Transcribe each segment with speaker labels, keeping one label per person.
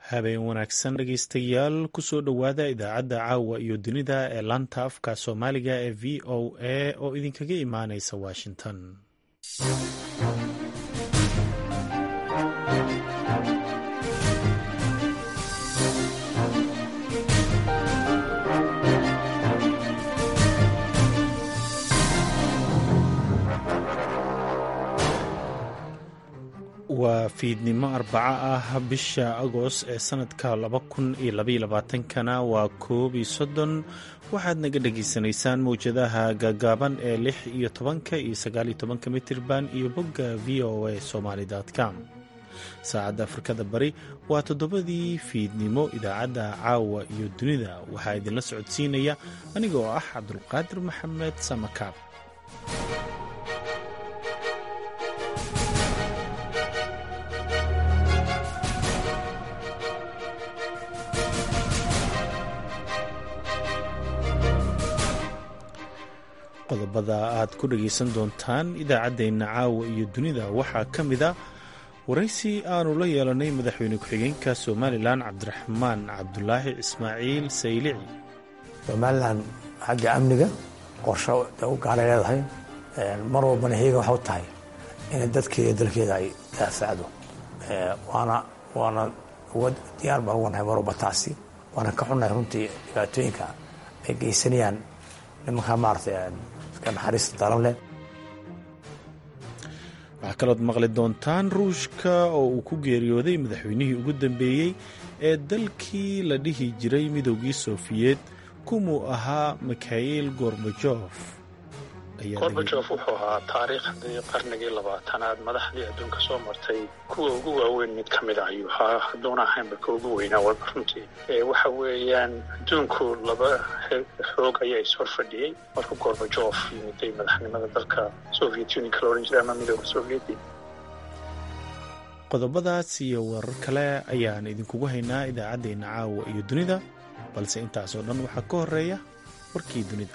Speaker 1: habeen wanaagsan dhegeystayaal kusoo dhowaada idaacadda caawa iyo dunida ee laanta afka soomaaliga ee v o a oo idinkaga imaaneysa washington waa fiidnimo arbaco ah bisha agost ee sanadka laba kun iyo labaiyo labaatankana waa koob iyo soddon waxaad naga dhagaysanaysaan mawjadaha gaagaaban ee lix iyo tobanka iyo sagaaliyo tobanka mitirban iyo bogga v o a somaly com saacadda afrikada bari waa toddobadii fiidnimo idaacadda caawa iyo dunida waxaa idinla socodsiinaya aniga oo ah cabdulqaadir maxamed samakaab qodobada aad ku dhagaysan doontaan idaacaddeenna caawa iyo dunida waxaa ka mid a waraysi aanu la yeelanay madaxweyne ku-xigeenka somalilan cabdiraxmaan cabdulaahi ismaaciil saylici
Speaker 2: somalilan xagga amniga qorsho u gaalay leedahay mar walbana heega waxa u tahay inay dadkeeda dalkeeda ay daafacdo waana waana uga diyaar baan uga nahay mar walba taasi waana ka xunnahay runtii dhibaatooyinka ay geysanayaan nimankaa maaragtay
Speaker 1: waxaa kalood maqli doontaan ruushka oo uu ku geeriyooday madaxweynihii ugu dambeeyey ee dalkii la dhihi jiray midoogii sofiyeed kumuu ahaa mikhail gorbajof
Speaker 3: gorbajof wuxuu ahaa taariikhdii qarnigii labaatanaad madaxdii adduunka soo martay kuwa ugu waaweyn mid ka mida ayuu ahaa hadduuna ahaynba ka ugu weynaa walba runtii waxa weeyaan adduunku laba xoog ayaa ishor fadhiyey markuu gorbajof yimiday madaxnimada dalka soviet unionka la odhan jiray ama midooda sovieti
Speaker 1: qodobadaas iyo warar kale ayaan idinkugu haynaa idaacaddeenna caawa iyo dunida balse intaasoo dhan waxaa ka horeeya warkii dunida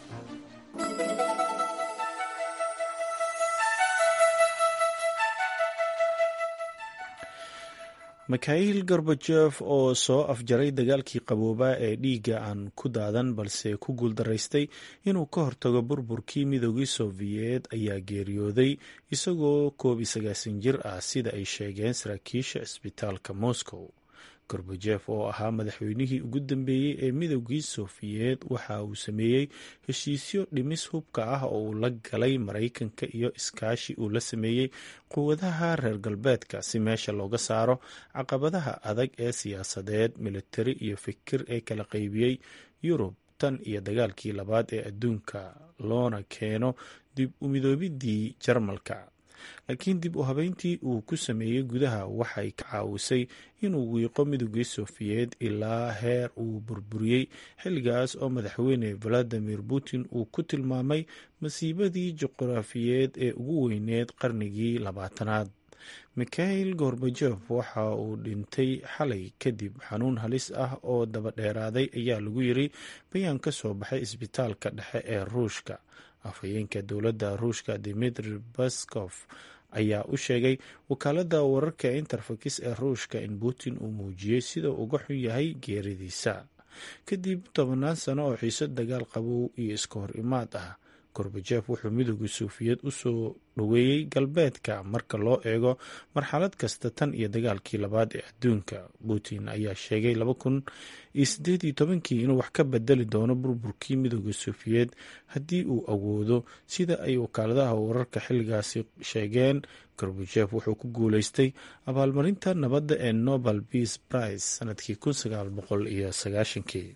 Speaker 1: mikhail gorbajef oo soo afjaray dagaalkii qaboobaa ee dhiigga aan ku daadan balse ku guuldaraystay inuu ka hortago burburkii midoogii sofiyeed ayaa geeriyooday isagoo koob iyo sagaasan jir ah sida ay sheegeen saraakiisha cisbitaalka moscow gorbajef oo ahaa madaxweynihii ugu dambeeyey ee midoogii sofiyeed waxa uu sameeyey heshiisyo dhimis hubka ah oo uu la galay maraykanka iyo iskaashi uu la sameeyey quwadaha reer galbeedka si meesha looga saaro caqabadaha adag ee siyaasadeed militari iyo fikir ee kala qaybiyey yurub tan iyo dagaalkii labaad ee adduunka loona keeno dib u midoobidii jarmalka laakiin dib u habeyntii uu ku sameeyey gudaha waxay ka caawisay inuu wiiqo midoogii sofiyeed ilaa heer uu burburiyey xilligaas oo madaxweyne valadimir putin uu ku tilmaamay masiibadii juqraafiyeed ee ugu weyneed qarnigii labaatanaad mikhail gorbajef waxa uu dhintay xalay kadib xanuun halis ah oo daba dheeraaday ayaa lagu yiri bayaan ka soo baxay isbitaalka dhexe ee ruushka afhayeenka dowladda ruushka dimitri baskof ayaa u sheegay wakaalada wararka interfax ee ruushka in putin uu muujiyey sida uga xun yahay geeridiisa kadib tobannaan sano oo xiiso dagaal qabow iyo iska hor imaad ah gorbajef wuxuu midooda sofiyeed u soo dhoweeyey galbeedka marka loo eego marxalad kasta tan iyo dagaalkii labaad ee adduunka putin ayaa sheegay laba kun iyo sideed iyo tobankii inuu wax ka bedeli doono burburkii midooda sofiyeed haddii uu awoodo sida ay wakaaladaha wararka xilligaasi sheegeen gorbajef wuxuu ku guuleystay abaalmarinta nabadda ee nobel peace prize sanadkii kun sagaal boqol iyo sagaashankii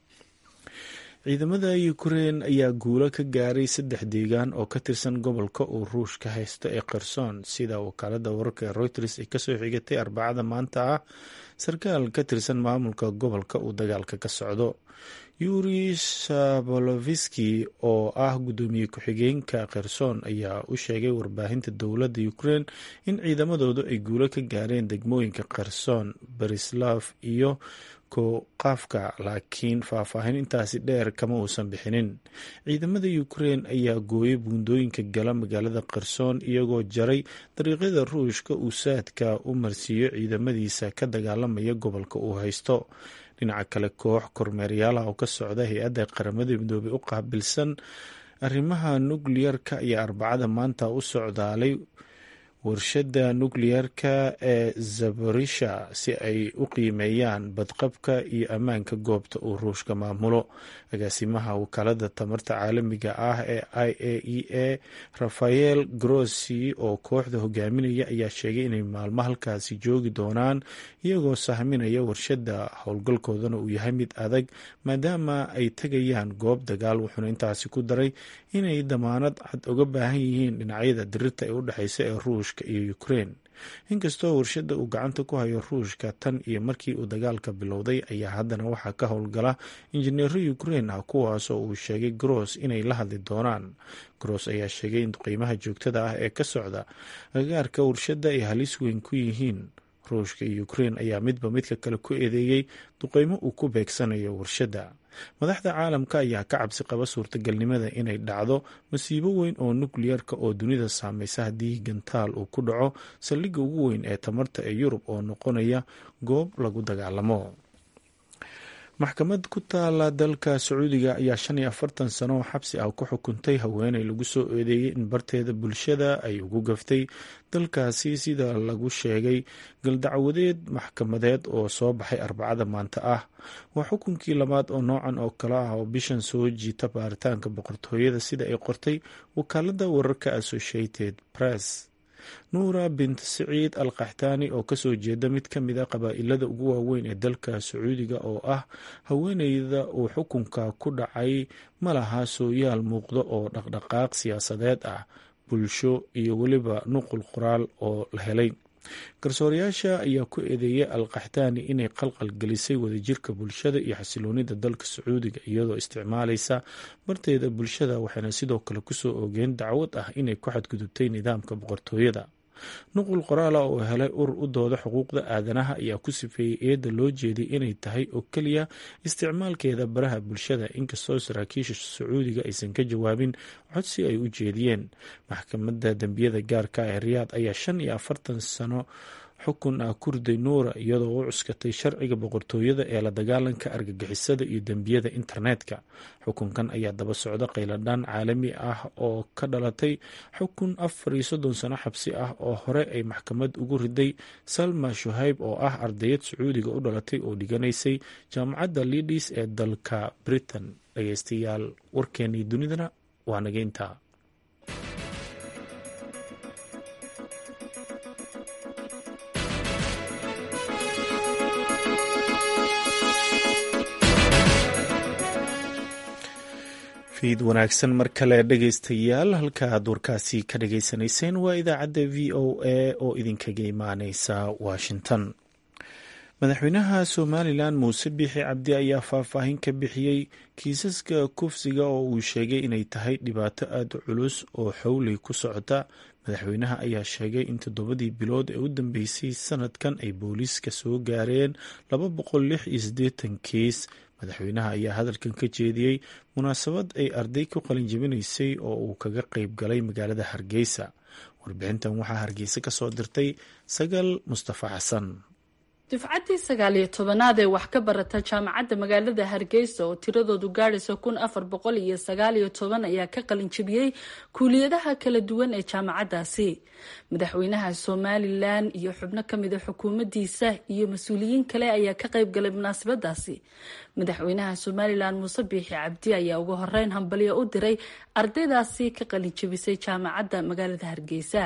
Speaker 1: ciidamada ukrein ayaa guulo ka gaaray saddex deegaan oo ka tirsan gobolka uu ruush ka haysto ee kherson sida wakaalada wararka ee reuters ay kasoo xigatay arbacada maanta ah sarkaal ka tirsan maamulka gobolka uu dagaalka ka socdo yuri saboloviski oo ah guddoomiye ku-xigeenka kherson ayaa u sheegay warbaahinta dowladda ukrein in ciidamadoodu ay guulo ka gaareen degmooyinka kherson berislav iyo qaafka laakiin faahfaahin intaasi dheer kama uusan bixinin ciidamada ukrein ayaa gooyay buundooyinka gala magaalada qarsoon iyagoo jaray dariiqyada ruushka uu saadka u marsiiyo ciidamadiisa ka dagaalamaya gobolka uu haysto dhinaca kale koox kormeeryaalaha oo ka socda hay-adda qaramada midoobey u qaabilsan arrimaha nukliyarka ayaa arbacada maanta u socdaalay warshadda nukliyarka ee zaborisha si ay u qiimeeyaan badqabka iyo ammaanka goobta uu ruushka maamulo agaasimaha wakaalada tamarta caalamiga ah ee i a e a rafael grossi oo kooxda hogaaminaya ayaa sheegay inay maalmo halkaasi joogi doonaan iyagoo sahminaya warshadda howlgalkoodana uu yahay mid adag maadaama ay tegayaan goob dagaal wuxuuna intaasi ku daray inay damaanad cad uga baahan yihiin dhinacyada dirirta ee u dhexeysa ee ruushka iyo ukrein inkastoo warshadda uu gacanta ku hayo ruushka tan iyo markii uu dagaalka bilowday ayaa haddana waxaa ka howlgala injineero ukrein ah kuwaasoo uu sheegay gross inay la hadli doonaan gross ayaa sheegay in qiimaha joogtada ah ee ka socda agaarka warshadda ay halis weyn ku yihiin ruushka iyo ukrein ayaa midba midka kale ku eedeeyey duqeymo uu ku beegsanayo warshadda madaxda caalamka ayaa ka cabsi qaba suurtagalnimada inay dhacdo masiibo weyn oo nukliyarka oo dunida saameysa haddii gantaal uu ku dhaco saldhigga ugu weyn ee tamarta ee yurub oo noqonaya goob lagu dagaalamo maxkamad ku taala dalka sacuudiga ayaa shan iyo afartan sano oo xabsi ah ku xukuntay haweeney lagu soo eedeeyey in barteeda bulshada ay ugu gaftay dalkaasi sida lagu sheegay galdacwadeed maxkamadeed oo soo baxay arbacada maanta ah waa xukunkii labaad oo noocan oo kale ah oo bishan soo jiita baaritaanka boqortooyada sida ay qortay wakaalada wararka associated press nuura bint siciid al kaxtaani oo kasoo jeeda mid ka mid a qabaa-ilada ugu waaweyn ee dalka sacuudiga oo ah haweeneyda uu xukunka ku dhacay ma laha sooyaal muuqda oo dhaqdhaqaaq siyaasadeed ah bulsho iyo weliba nuqul qoraal oo la helay garsoorayaasha ayaa ku eedeeyay al kaxtaani inay qalqal gelisay wadajirka bulshada iyo xasiloonida dalka sacuudiga iyadoo isticmaalaysa barteeda bulshada waxayna sidoo kale kusoo oogeen dacwad ah inay ku xadgudubtay nidaamka boqortooyada nuqul qoraala oo helay urur u dooda xuquuqda aadanaha ayaa ku sifeeyey eedda loo jeeday inay tahay oo keliya isticmaalkeeda baraha bulshada inkastoo saraakiisha sacuudiga aysan ka jawaabin codsi ay u jeediyeen maxkamadda dembiyada gaarka ee riyaad ayaa shan iyo afartan sano xukun ah kurday nuura iyadoo u cuskatay sharciga boqortooyada ee la dagaalanka argagixisada iyo dembiyada internetka xukunkan ayaa daba socda qayladhaan caalami ah oo ka dhalatay xukun afar iyo soddon sano xabsi ah oo hore ay maxkamad ugu riday salma shuhayb oo ah ardayad sacuudiga u dhalatay oo dhiganaysay jaamacadda lidis ee dalka britain dhageystayaal warkeenii dunidana waa nageynta fiid wanaagsan mar kale dhegeystayaal halka aad warkaasi ka dhageysanayseen waa idaacadda v o a oo idinkaga imaaneysa washington madaxweynaha somalilan muuse biixi cabdi ayaa faahfaahin ka bixiyey kiisaska kufsiga oo uu sheegay inay tahay dhibaato aada u culus oo xowley ku socota madaxweynaha ayaa sheegay in toddobadii bilood ee u dambeysay sanadkan ay booliiska soo gaareen laba boqol lix iyo siddeetan kiis madaxweynaha ayaa hadalkan ka jeediyey munaasabad ay arday ku qalin jebinaysay oo uu kaga qeyb galay magaalada hargeysa warbixintan waxaa hargeysa ka soo dirtay sagal mustafa xasan
Speaker 4: dufcaddii sagaal iyo tobanaad ee wax ka barata jaamacadda magaalada hargeysa oo tiradoodu gaadhaysa kun afar boqol iyo sagaal iyo toban ayaa ka qalin jebiyey kuuliyadaha kala duwan ee jaamacaddaasi madaxweynaha somalilan iyo xubno kamida xukuumaddiisa iyo mas-uuliyiin kale ayaa ka qayb galay munaasabadaasi madaxweynaha somalilan muuse biixi cabdi ayaa ugu horeyn hambalyo u diray ardaydaasi ka qalin jebisay jaamacadda magaalada hargeysa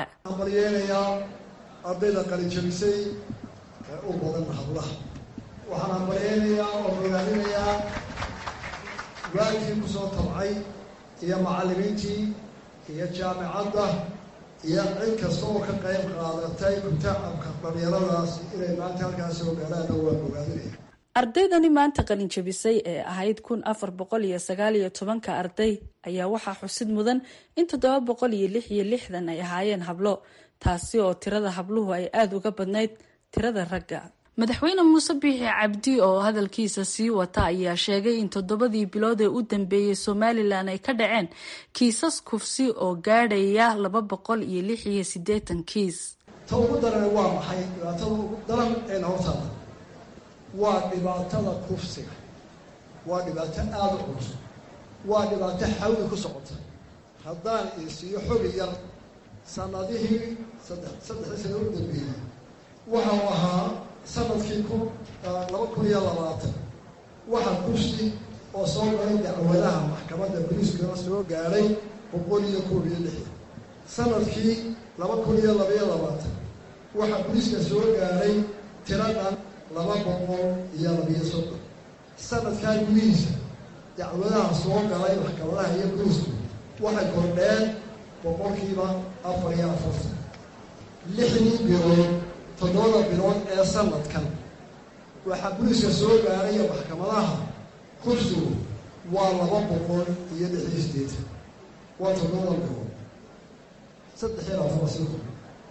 Speaker 5: u badan hablaha waxaan hambalyeynayaa oo ogaadinayaa waalkii ku soo tabcay iyo macallimiintii iyo jaamicadda iyo cid kasta oo ka qayb qaadatay kutacabka dhalinyaradaas inay maanta halkaas soo gaalaana waan ogaadinaya
Speaker 4: ardaydani maanta qalin jebisay ee ahayd kun afar boqol iyo sagaal iyo tobanka arday ayaa waxaa xusid mudan in toddoba boqol iyo lix iyo lixdan ay ahaayeen hablo taasi oo tirada habluhu ay aada uga badnayd tirada ragga madaxweyne muuse biixi cabdi oo hadalkiisa sii wata ayaa sheegay in toddobadii bilood ee u dambeeyey somalilan ay ka dhaceen kiisas kufsi oo gaadhaya laba boqol iyo lix iyo siddeetan kiis
Speaker 5: ta ugu daran waa maxay dhibaatada ugu daran een hortaada waa dhibaatada kufsiga waa dhibaato aada u culus waa dhibaato xawli ku socota haddaan isiiyo xogi yar sanadihii saddex saddexdii sana u dambeeyey waxau ahaa sanadkii kun laba kun iyo labaatan waxaa kufsi oo soo galay dacwadaha maxkamadda boliiskana soo gaadhay boqol iyo koob iyo lixdan sanadkii laba kun iyo labaiyo labaatan waxaa boliiska soo gaadhay tiradhan laba boqol iyo labiyo soddon sanadkaa gudihiisa dacwadaha soo galay maxkamadaha iyo boliisku waxay kordheen boqolkiiba afar iyo afartan lixdii bilood toddobada bilood ee sanadkan waxaa boliiska soo gaaraya maxkamadaha kursigu waa laba boqol iyo lix iyo sideetan waa toddobada bilood saddex iyo labaatan waa sii kor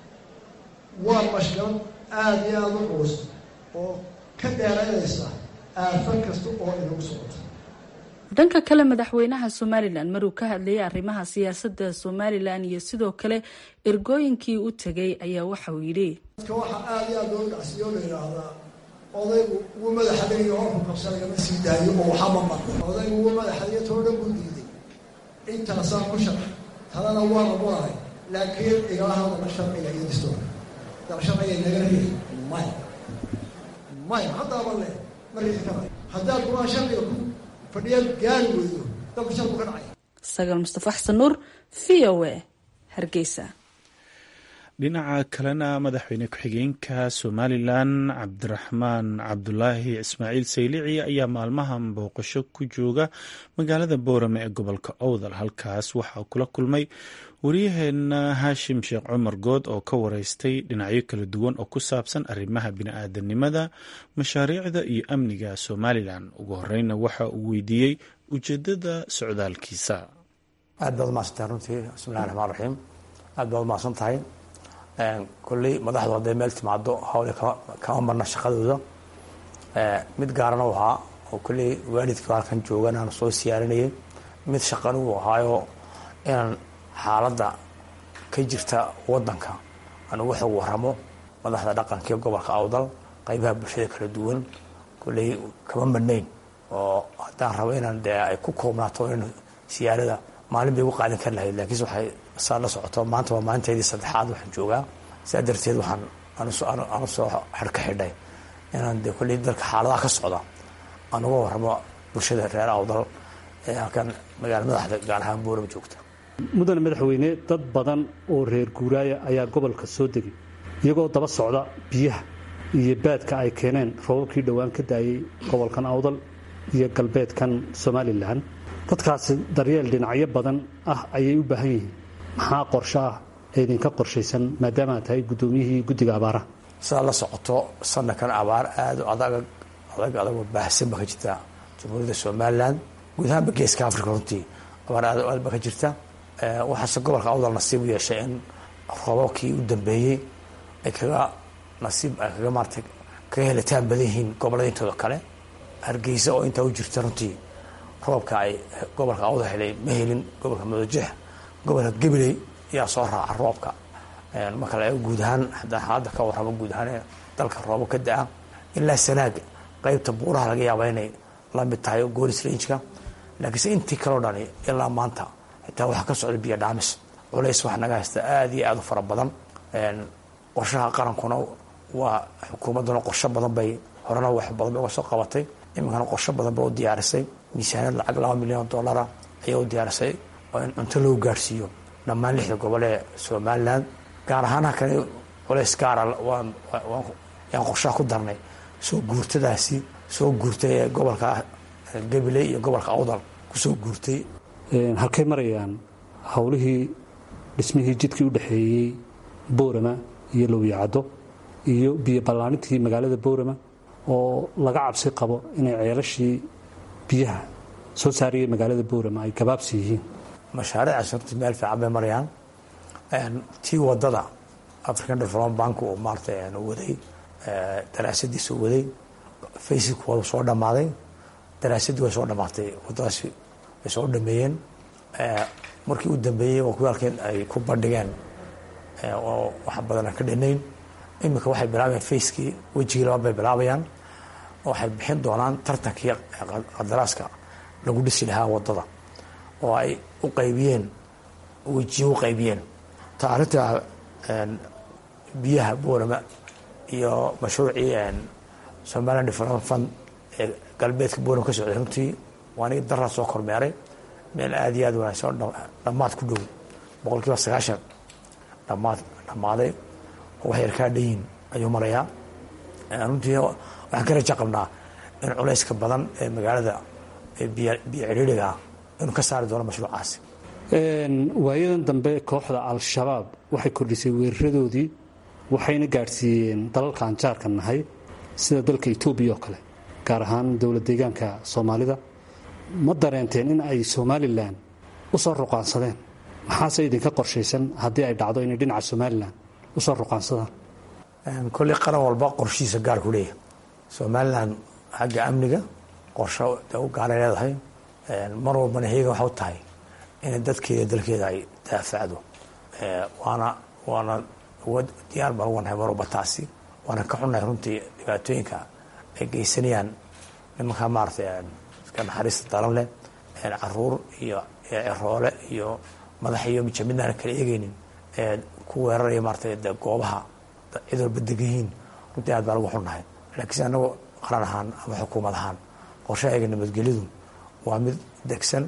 Speaker 5: waa mashkalad aada iyo aada u culus oo ka dheeraynaysa aafan kasta oo inagu socota
Speaker 4: dhanka kale madaxweynaha somalilan maruu ka hadlayay arrimaha siyaasadda somalilan iyo sidoo kale ergooyinkii u tegay ayaa waxauu yidhi
Speaker 5: dadka waxaa aada iyo aada loo dhacsiyo la yidhaahdaa odaygu wuu madaxadayo horku qabsanaya ma sii daayo oo waxama maqo odaygu wuu madaxadayo too dhan buu diiday intaasaan ku sharax talana waana wadahay laakiin igala hadala sharciga iyo distoorka dal sharciga inaga riix maya maya haddaaba le ma riixi karayo haddaad kumaa sharciga ku fadhiyaad gaari weydo dalku sharku ka dhacaya
Speaker 4: sagaal mustafa xasan nuur v o a hargeysa
Speaker 1: dhinaca kalena madaxweyne ku-xigeenka somalilan cabdiraxmaan cabdulaahi ismaaciil saylici ayaa maalmahan booqasho ku jooga magaalada boorame ee gobolka owdal halkaas waxaa kula kulmay waryaheena haashim sheekh cumar good oo ka wareystay dhinacyo kala duwan oo ku saabsan arrimaha bini-aadanimada mashaariicda iyo amniga somalilan ugu horeyna waxa uu weydiiyey ujeedada socdaalkiisa
Speaker 2: aad baad umahadsantahay runtii bismillahi raxmaan raxiim aad baad umahadsan tahay kolley madaxdu hadday meel timaado hawle kama marna shaqadooda mid gaarana u ahaa oo kolley waalidka halkan joogan aan soo siyaarinayay mid shaqan uu ahaayo inaan xaaladda ka jirta wadanka aan uga xog waramo madaxda dhaqanka iyo gobolka awdal qaybaha bulshada kala duwan kolley kama madhnayn oo haddaan rabo inaan dee ay ku koobnaato in siyaarada maalin bay ugu qaadan kari lahayd laakiinse waxay saa la socoto maanta waa maalinteydii saddexaad waxaan joogaa sidaa darteed waxaan anu soo xadhka xidhay inaan dee kolley dalka xaaladaha ka socda aan uga waramo bulshada reer awdal ee halkan magaala madaxda gaar ahaan boorama joogta
Speaker 6: mudane madaxweyne dad badan oo reer guuraaya ayaa gobolka soo degay iyagoo daba socda biyaha iyo baadka ay keeneen roobabkii dhowaan ka daayey gobolkan awdal iyo galbeedkan somalilan dadkaasi daryeel dhinacyo badan ah ayay u baahan yihiin maxaa qorsho ah ee idinka qorshaysan maadaama aad tahay guddoomiyihii guddiga abaaraha
Speaker 2: sidaad la socoto sanadkan abaar aada adag adag adagoo baahsan ba ka jirta jamhuuriyadda somalilan guud ahaanba geeska africa runtii abaar aad aad ba ka jirta waxaase gobolka awdal nasiib u yeeshay in roobabkii u dambeeyey ay kaga nasiib ay kaga maarata kaga helitaan badan yihiin gobollada intooda kale hargeysa oo intaa u jirta runtii roobka ay gobolka awdal helay ma helin gobolka madajeex gobolka gabiley ayaa soo raaca roobka marka la eego guud ahaan haddaan xaaladda ka warramo guud ahaan ee dalka roobo ka da-a ilaa sanaag qeybta buuraha laga yaaba inay la mid tahay goolis ranjka laakiinse intii kaleo dhani ilaa maanta xitaa waxaa ka socda biyo dhaamis culays wax naga haysta aada iyo aada u fara badan qorshaha qarankuna waa xukuumadduna qorsho badan bay horena wax badan bay uga soo qabatay iminkana qorsho badan bay u diyaarisay miisaaniyad lacag laba milyan oo dollara ayay u diyaarisay oo in cunto loo gaarhsiiyo dhammaan lixda gobol ee somalilan gaar ahaan halkani culays gaara yaan qorshaha ku darnay soo guurtadaasi soo guurtay ee gobolka gabiley iyo gobolka awdal kusoo guurtay
Speaker 6: halkay marayaan howlihii dhismihii jidkii u dhexeeyey boorama iyo lowyacaddo iyo biyo ballaanintii magaalada boorama oo laga cabsi qabo inay ceelashii biyaha soo saarayay magaalada boorama ay gabaabsi yihiin
Speaker 2: mashaariicaas horta meel fiican bay marayaan tii wadada african development bank uu maarata waday daraasadiisa waday facebookwada soo dhammaaday daraasadii way soo dhammaatay wadadaasi way soo dhameeyeen markii u dambeeyey waa kuwi halkeen ay ku bandhigeen oo wax badan aan ka dhanayn iminka waxay bilaabayaan facekii wejigii labaad bay bilaabayaan waxay bixin doonaan tartankii qadaraaska lagu dhisi lahaa wadada oo ay u qaybiyeen wejiye u qaybiyeen ta arrinta biyaha boorama iyo mashruucii somaliland development fund ee galbeedka boorama ka socday runtii waa aniga daraa soo kormeeray meel aada iyo aad wanaagsan oo dhammaad ku dhow boqol kiiba sagaashan dhamaad dhammaaday oo wax yar kaa dhayin ayuu marayaa runtii waxaan ka raja qabnaa in culayska badan ee magaalada biyo cidhiiriga ah inuu ka saari doono mashruucaasi
Speaker 6: waayadan dambe kooxda al-shabaab waxay kordhisay weeraradoodii waxayna gaadhsiiyeen dalalka aan jaarka nahay sida dalka etoobiya oo kale gaar ahaan dowlad deegaanka soomaalida ma dareenteen in ay somalilan u soo ruqaansadeen maxaase idinka qorshaysan haddii ay dhacdo inay dhinaca somalilan u soo ruqaansadaan
Speaker 2: kolley qaran walba qorshihiisa gaar ku leeyahay somalilan xagga amniga qorsho u gaaray leedahay mar walbana heegan waxa u tahay inay dadkeeda dalkeeda ay daafacdo waana waana diyaar baan uga nahay mar walba taasi waana ka xunnahay runtii dhibaatooyinka ay geysanayaan nimankaa maaratay iska naxariista daran leh caruur iyo ceroole iyo madax iyo mijamidnaana kala eegeynin ku weeraraya maaratay de goobaha cid walba degan yihiin runtii aad baan uga xunnahay laakiinse annagu qaran ahaan ama xukuumad ahaan qorshahayaga nabadgelyadu waa mid degsan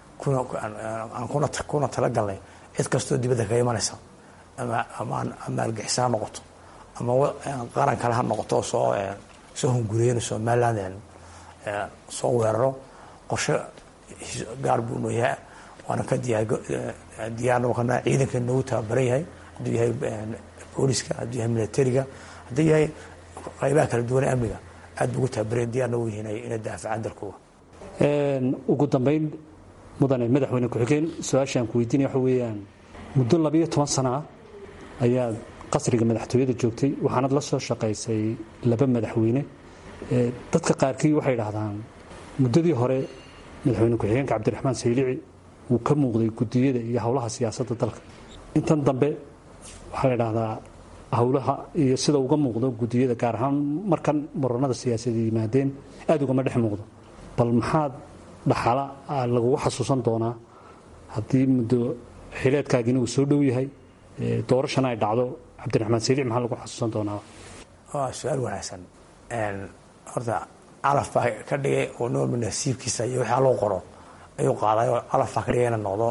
Speaker 2: aan kuna talagalnay cid kastoo dibadda kaga imanaysa ama argixisa ha noqoto ama qaran kale ha noqoto soo soo hunguriyeen somaliland soo weeraro qorshe gaar buu noo yahay waana ka diyaarna kana ciidanka noogu tababaran yahay hadduu yahay booliska hadduu yahay militariga hadduu yahay qaybaha kala duwan ee amniga aad buu ugu tababaran diyaarna u yihiin inay daafacaan dalkooda
Speaker 6: ugu dambayn mudane madaxweyne ku-xigeen su-aashaan ku weydiinaya waxa weeyaan muddo labayo toban sana ah ayaad qasriga madaxtooyada joogtay waxaanad la soo shaqaysay laba madaxweyne dadka qaarkii waxay idhaahdaan muddadii hore madaxweyne ku-xigeenka cabdiraxmaan saylici wuu ka muuqday gudiyada iyo howlaha siyaasadda dalka intan dambe waxaa la idhahdaa howlaha iyo sida uga muuqdo gudiyada gaar ahaan markan muranada siyaasadda yimaadeen aada ugama dhex muuqdo bal maxaad dhaxala lagugu xasuusan doonaa haddii muddo xileedkaagina uu soo dhow yahay doorashana ay dhacdo cabdiraxmaan saylic maxaa lagu xasuusan doonaa
Speaker 2: waa su-aal wanaagsan horta calaf baa ka dhigay oo noolba nasiibkiisa iyo waxaa loo qoro ayuu qaaday oo calaf baa ka dhigay ina noqdo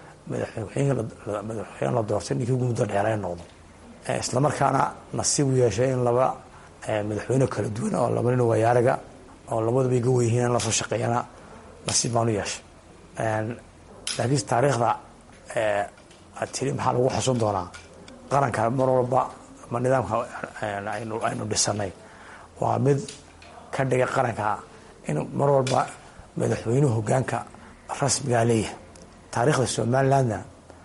Speaker 2: madaxweyne la doortay ninkii ugu muddo dheera noqdo isla markaana nasiib u yeeshay in laba madaxweyne kala duwan oo laba nin wayaariga oo labaduba iga weyhiin in lasoo shaqeeyana nasiib baan u yeeshay laakiin taariikhda aad tiri maxaa lagu xusun doonaa qaranka mar walba ma nidaamka aynu dhisanay waa mid ka dhigay qaranka in mar walba madaxweynuhu hogaanka rasmigaa leeyahay taariikhda somalilandna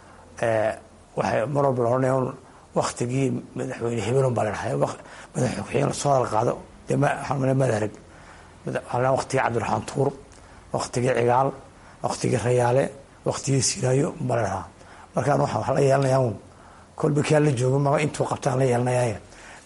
Speaker 2: waxay mar walba la odhanaya un waktigii madaxweyne hebelun baa ladhahay madaxweyne lasoo hadal qaado dee madarag waktigii cabdiraxmaan tuur waktigii cigaal waktigii rayaale waktigii siraayo baa la dhahaa markaan waxaan wax la yeelanayaa un kolba kaan la joogo maba intuu qabtaan la yeelanayaaye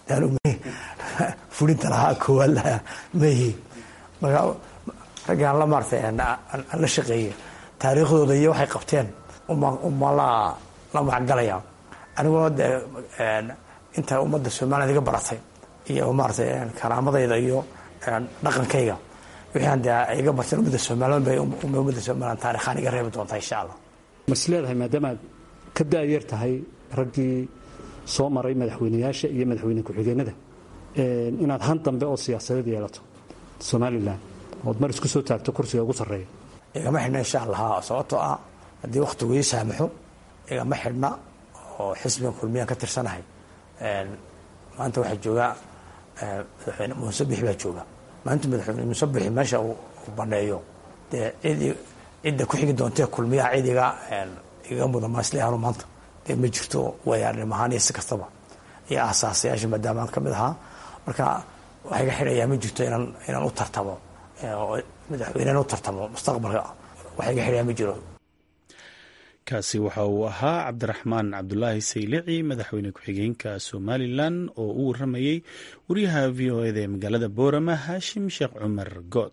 Speaker 2: fulinta lahaa koowaad lahaa mayihi marka raggaan la maartay aan la shaqeeyey taariikhdooda iyo waxay qabteen uma la la macgalaya aniguna de inta ummadda somaliland iga baratay iyo maaratay karaamadayda iyo dhaqankayga wixii de iga barteen ummadda somaliland bay ummadda somaliland taarikhaan iga reebi doontaa insha allah
Speaker 6: mas leedahay maadaama aad ka daayar tahay raggii soo maray madaxweyneyaasha iyo madaxweyne ku-xigeenada inaad han dambe oo siyaasadeed yeelato somalilan ood mar isku soo taagto kursiga ugu sarreeya
Speaker 2: igama xidhna insha allah sababtoo ah haddii waktigu ii saamaxo igama xidhna oo xisbigan kulmiyaan ka tirsanahay maanta waxaa joogaa madaxweyne muuse bixi baa jooga maalinta madaxweyne muuse bixi meesha uu baneeyo dee cid cidda ku xigi doontee kulmiyaha cid iga iga mudan maasleahanu maanta dee ma jirto wayaarnimo ahaan iyo si kastaba iyo asaasayaasha maadaama aan ka mid ahaa marka wax iga xidhayaa ma jirto inaan inaan u tartamo madaxweynena u tartamo mustaqbalka wax iga xidhayaa ma jiro
Speaker 1: kaasi waxa uu ahaa cabdiraxmaan cabdulaahi saylici madaxweyne ku-xigeenka somalilan oo u waramayey wariyaha v o eda ee magaalada boorama haashim sheekh cumar good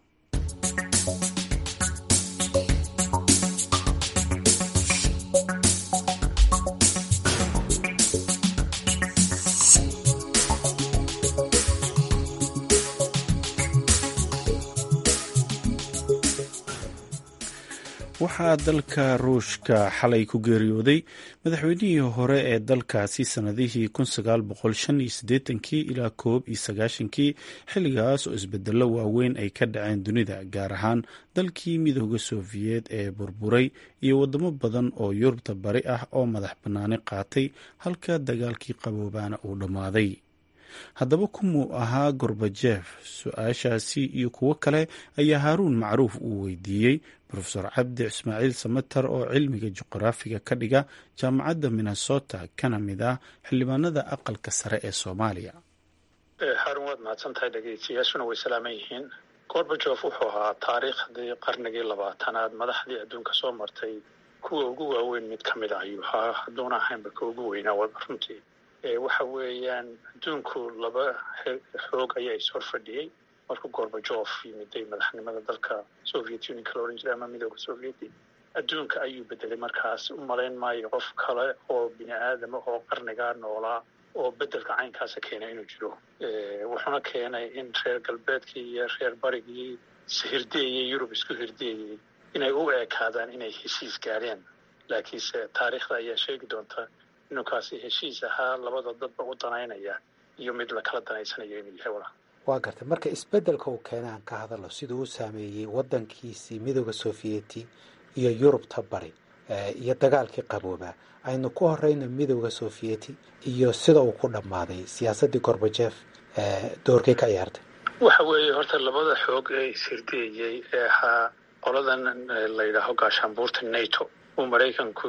Speaker 1: waxaa dalka ruushka xalay ku geeriyooday madaxweynihii hore ee dalkaasi sannadihii ilaa koob iyo sagaashankii xilligaas oo isbedelo waaweyn ay ka dhaceen dunida gaar ahaan dalkii midooda sofiyeet ee burburay iyo wadamo badan oo yurubta bari ah oo madax bannaani qaatay halka dagaalkii qaboobaana uu dhammaaday haddaba kumuu ahaa gorbajef su-aashaasi iyo kuwo kale ayaa haaruun macruuf uu weydiiyey rofesor cabdi ismaaciil samater oo cilmiga juqraafiga ka dhiga jaamacadda minnesota kana mid ah xildhibaanada aqalka sare ee soomaaliya
Speaker 3: haarun waad mahadsan tahay dhegeystayaashuna way salaaman yihiin gorbajof wuxuu ahaa taariikhdii qarnigii labaatanaad madaxdii adduunka soo martay kuwa ugu waaweyn mid ka mid a ayuu ahaa hadduuna ahaynba ka ugu weynaa wada runtii waxa weeyaan adduunku laba xoog ayaa ishor fadhiyey markuu gorbajof yimiday madaxnimada dalka soviet unionka la odhan jiray ama midooda sovieti adduunka ayuu bedelay markaas u malayn maayo qof kale oo bini aadama oo qarnigaa noolaa oo bedelka caynkaasa keenay inuu jiro wuxuuna keenay in reer galbeedkii iyo reer barigii hirdeeyey yurub isku hirdeeyey inay u ekaadaan inay heshiis gaadheen laakiinse taariikhda ayaa sheegi doonta inuu kaasi heshiis ahaa labada dadba u danaynaya iyo mid lakala danaysanayo inuu yahay walaa
Speaker 7: waa gartay marka isbeddelka uu keenay aan ka hadalno siduu u saameeyey waddankiisii midooda sofiyeeti iyo yurubta bari iyo dagaalkii qaboobaa aynu ku horeyno midooda sofiyeeti iyo sida uu ku dhammaaday siyaasaddii gorbajef doorkay ka ciyaartay
Speaker 3: waxa weeye horta labada xoog ee ishirdeeyey ee ahaa qoladan la yidhaaho gaashaanbuurta nato uu maraykanku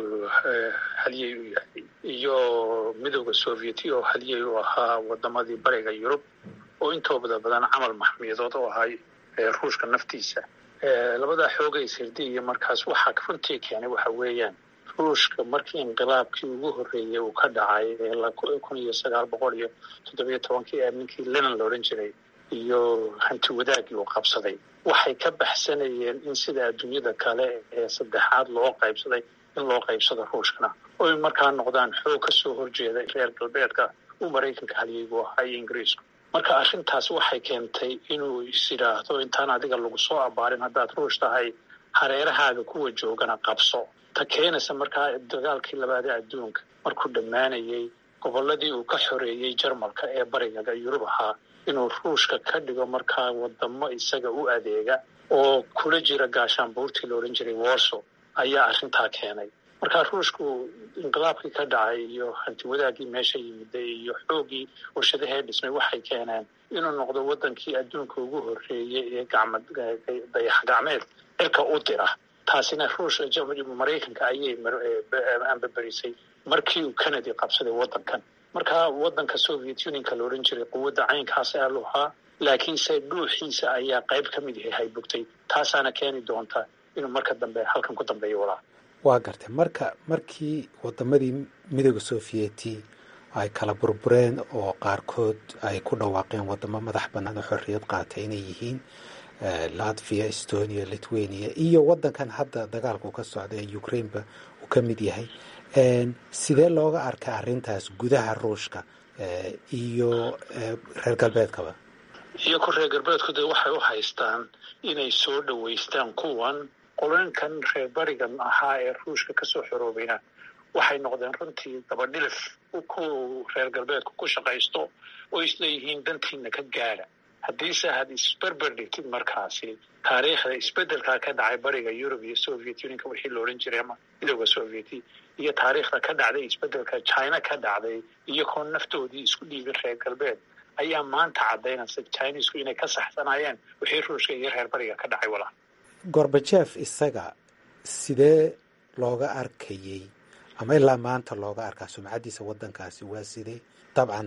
Speaker 3: haliyey u yahay iyo midooda sovieti oo haliyey u ahaa wadamadii bariga yurub oo intooda badan camal maxmiyadood oo ahay ruushka naftiisa labadaa xoogay sirdiya markaas waxaa runtii keenay waxa weeyaan ruushka markii inqilaabkii ugu horreeyey uu ka dhacay kun iyo sagaal boqol iyo toddobiyo tobankii ninkii lenan la odhan jiray iyo hanti wadaagii uu qabsaday waxay ka baxsanayeen in sida adduunyada kale ee saddexaad loo qaybsaday in loo qaybsado ruushkana oy markaa noqdaan xoog ka soo horjeeda reer galbeedka uu maraykanka haliyeygu ahaa iyo ingiriisku marka arrintaas waxay keentay inuu is yidhaahdo intaan adiga lagu soo abaarin haddaad ruush tahay hareerahaaga kuwa joogana qabso ta keenaysa markaa dagaalkii labaadee adduunka markuu dhammaanayey gobolladii uu ka xoreeyey jarmalka ee barigaga yurub ahaa inuu ruushka ka dhigo markaa wadamo isaga u adeega oo kula jira gaashaanbuurtii la odhan jiray warso ayaa arrintaa keenay markaa ruushku inqilaabkii ka dhacay iyo hanti wadaagii meesha yimiday iyo xoogii warshadahee dhismay waxay keeneen inuu noqdo wadankii adduunka ugu horreeyey ee dayax gacmeed cirka u dira taasina ruush maraykanka ayay ambaberisay markii uu kennedy qabsaday wadankan markaa wadanka soviet unionka la odhan jiray quwadda caynkaas aa luhaa laakiinse dhuuxiisa ayaa qayb ka mid yahay haybugtay taasaana keeni doonta inuu marka dambe halkan ku dambeeyo walaa
Speaker 7: waa gartay marka markii wadamadii midooda sofiyeeti ay kala burbureen oo qaarkood ay ku dhawaaqeen wadamo madax bannaan oo xorriyad qaatay inay yihiin latvia estonia lithuania iyo wadankan hadda dagaalku ka socda ee ukraineba uu ka mid yahay sidee looga arka arrintaas gudaha ruushka iyo reer galbeedkaba
Speaker 3: iyo ku reer galbeedku dee waxay u haystaan inay soo dhoweystaan kuwan qoloyinkan reer barigan ahaa ee ruushka kasoo xoroobayna waxay noqdeen runtii dabadhilif ku reer galbeedku ku shaqaysto oo isleeyihiin dantiina ka gaadha haddiise had isberber dhigtid markaasi taariikhda isbedelkaa ka dhacay bariga yurub iyo soviet unionka wixii la odhan jiray ama midooda sovieti iyo taariikhda ka dhacday isbedelka china ka dhacday iyo koo naftoodii isku dhiibin reer galbeed ayaa maanta caddaynaysa chinesku inay ka saxsanayeen wixii ruushka iyo reer bariga ka dhacay walaa
Speaker 7: gorbajef isaga sidee looga arkayey ama ilaa maanta looga arkaa sumcaddiisa waddankaasi waa sidee dabcan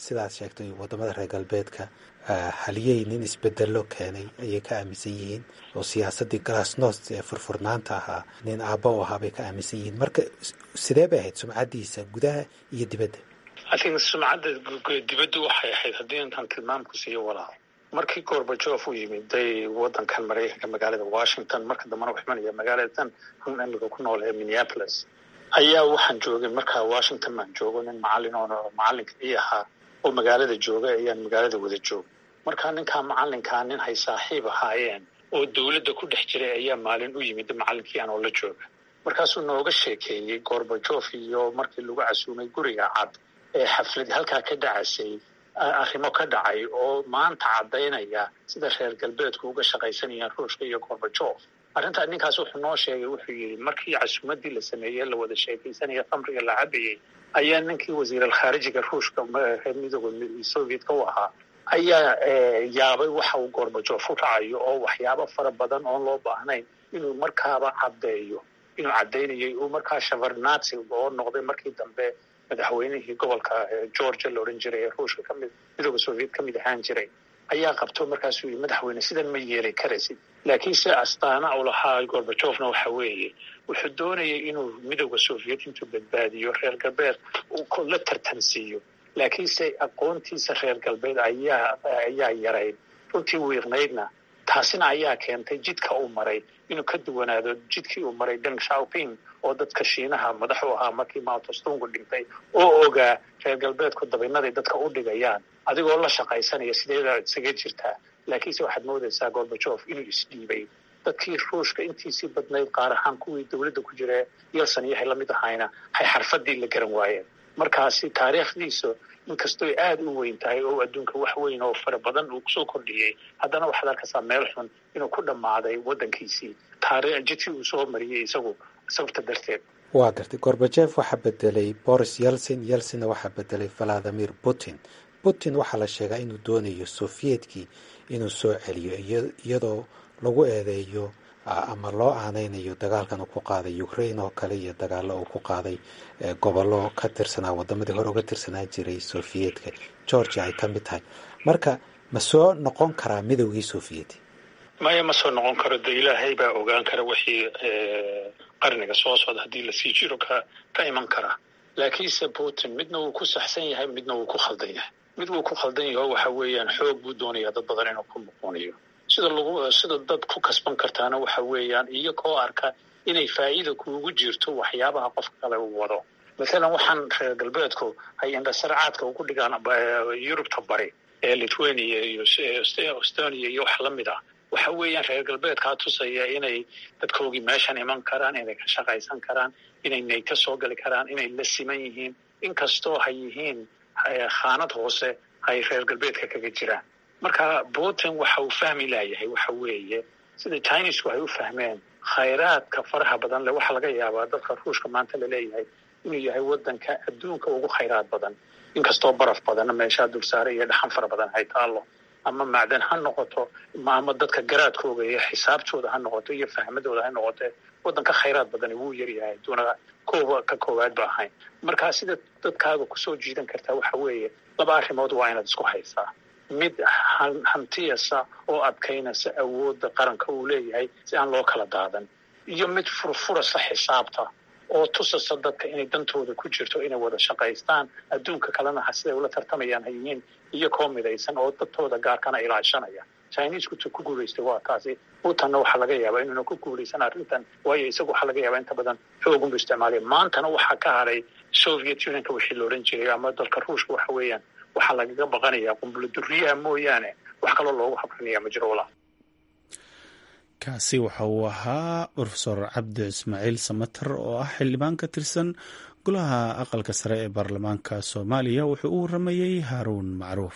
Speaker 7: sidaad sheegtay wadamada reer galbeedka haliyey nin isbedelo keenay ayay ka aaminsan yihiin oo siyaasadii glasnost ee furfurnaanta ahaa nin aabba u ahaa bay ka aaminsan yihiin marka sidee bay ahayd sumcaddiisa gudaha iyo dibadda
Speaker 3: atin sumcadda dibaddu waxay ahayd haddii intaan tilmaamku siiyo walaal markii gorbajof u yimid day wadankan maraykanka magaalada washington marka dambana wuxuu imanaya magaaladan run amiga ku nool ee minneapolis ayaa waxaan joogay markaa washington baan joogo nin macalin oo macalinka ii ahaa oo magaalada jooga ayaan magaalada wada jooga markaa ninkaa macalinkaa nin hay saaxiib ahaayeen oo dowladda ku dhex jiray ayaa maalin u yimid macalinkii anoo la jooga markaasuu nooga sheekeeyey gorbajof iyo markii lagu casuumay guriga cad ee xaflad halkaa ka dhacasay arrimo ka dhacay oo maanta caddaynaya sida reer galbeedku uga shaqaysanayaan ruushka iyo gorbajof arrintaa ninkaas wuxuu noo sheegay wuxuu yidhi markii casuumadii la sameeyey la wada sheekaysanaya khamriga la cabayey ayaa ninkii wasiiralkhaarijiga ruushka reer midooda sovietka u ahaa ayaa yaabay waxa uu gorbajof u dhacayo oo waxyaabo fara badan oon loo baahnayn inuu markaaba caddeeyo inuu caddaynayay uu markaa shavarnatsi oo noqday markii dambe madaxweynihii gobolka georgia la odhan jiray ee ruushka kamid midooda soviet ka mid ahaan jiray ayaa qabto markaasuu yidhi madaxweyne sidan ma yeeli karaysid laakiin se astaana u lahaa gorbajofna waxa weeye wuxuu doonayay inuu midooda soviet intuu badbaadiyo reer galbeed la tartansiiyo laakiinse aqoontiisa reer galbeed ayaa ayaa yarayd runtii wiiqnaydna taasina ayaa keentay jidka uu maray inuu ka duwanaado jidkii uu maray deng shaoping oo dadka shiinaha madax u ahaa markii mautostungu dhintay oo ogaa reer galbeedku dabinaday dadka u dhigayaan adigoo la shaqaysanaya sideedaa isaga jirtaa laakiinse waxaad moodaysaa gorbajof inuu isdhiibay dadkii ruushka intiisii badnayd qaar ahaan kuwii dowladda ku jira yelson iyo hay lamid ahayna hay xarfadii la garan waayeen markaasi taariikhdiisu inkastooy aada u weyn tahay oo adduunka wax weyn oo fara badan uu kusoo kordhiyey haddana waxaad arkaysaa meel xun inuu ku dhammaaday waddankiisii taari jidkii uu soo mariyey isagu sababta darteed
Speaker 7: waa gartay gorbajef waxaa bedelay boris yelson yelsonna waxaa bedelay valadimir putin putin waxaa la sheegaa inuu doonayo soviyedkii inuu soo celiyo iyadoo lagu eedeeyo ama loo aaneynayo dagaalkan uu ku qaaday ukraine oo kale iyo dagaalo uu ku qaaday gobollo ka tirsanaa wadamadii hore uga tirsanaa jiray sofiyeetka georgia ay ka mid tahay marka ma soo noqon karaa midowgii soviyeti
Speaker 3: maya ma soo noqon karo de ilaahay baa ogaan kara wixii qarniga soo socda haddii lasii jiro ka ka iman kara laakiinse putin midna wuu ku saxsan yahay midna wuu ku khaldan yahay mid wuu ku khaldan yaho waxa weeyaan xoog buu doonayaa dad badan inuu ku muquuniyo sida lagu sida dad ku kasban kartaana waxa weeyaan iyagoo arka inay faa'iida kuugu jirto waxyaabaha qofka kale uu wado mathalan waxaan reer galbeedku hay indhasarcaadka ugu dhigaan yurubta bari ee lithuania iyo estonia iyo wax lamid ah waxa weeyaan reer galbeedkaa tusaya inay dadkoogii meeshan iman karaan inay ka shaqaysan karaan inay nayto soo gali karaan inay la siman yihiin inkastoo hay yihiin khaanad hoose ay reer galbeedka kaga jiraan marka putin waxa uu fahmi laayahay waxa weeye sida chinesku ay u fahmeen khayraadka faraha badan le waxaa laga yaabaa dadka ruushka maanta laleeyahay inuu yahay wadanka adduunka ugu khayraad badan inkastoo baraf badanna meeshaa dulsaare iyo dhaxan fara badan hay taallo ama macdan ha noqoto ama dadka garaadkooga iyo xisaabtooda ha noqoto iyo fahmadooda ha noqote wadanka khayraad badani wuu yaryahay aduuna kooba ka koowaad ba ahayn markaa sida dadkaaga kusoo jiidan kartaa waxa weeye laba arrimood waa inaad isku haysaa mid hantiyasa oo adkaynasa awoodda qaranka uu leeyahay si aan loo kala daadan iyo mid furfurasa xisaabta oo tusasa dadka inay dantooda ku jirto inay wada shaqaystaan adduunka kalena siday ula tartamayaan hayihiin iyo koo midaysan oo dadtooda gaarkana ilaashanaya chinesku tu ku guulaystay waa taasi putanna waxaa laga yaabaa inuuna ku guulaysan arrintan waayo isagu waxaa laga yaabaa inta badan xoogunbu isticmaalaya maantana waxaa ka haray soviet unionka wixii la odhan jiray ama dalka ruushka waxa weeyaan waxaa lagaga baqanayaa qumbulo duriyaha mooyaane wax kaloo loogu habranaya ma jiro walaa
Speaker 1: kaasi waxa uu ahaa rofesor cabdi ismaaciil samater oo ah xildhibaan ka tirsan golaha aqalka sare ee baarlamaanka soomaaliya wuxuu u waramayey haaruun macruuf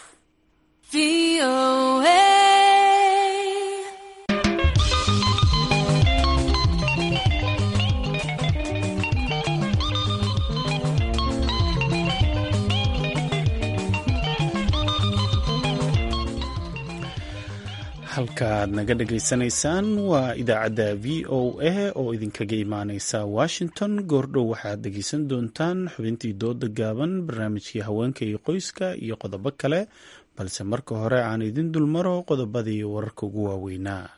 Speaker 1: halkaaad naga dhagaysanaysaan waa idaacadda v o a oo idinkaga imaaneysa washington goordhow waxaad dhegeysan doontaan xubintii dooda gaaban barnaamijkii haweenka iyo qoyska iyo qodobo kale balse marka hore aan idin dulmaro qodobadii wararka ugu waaweynaa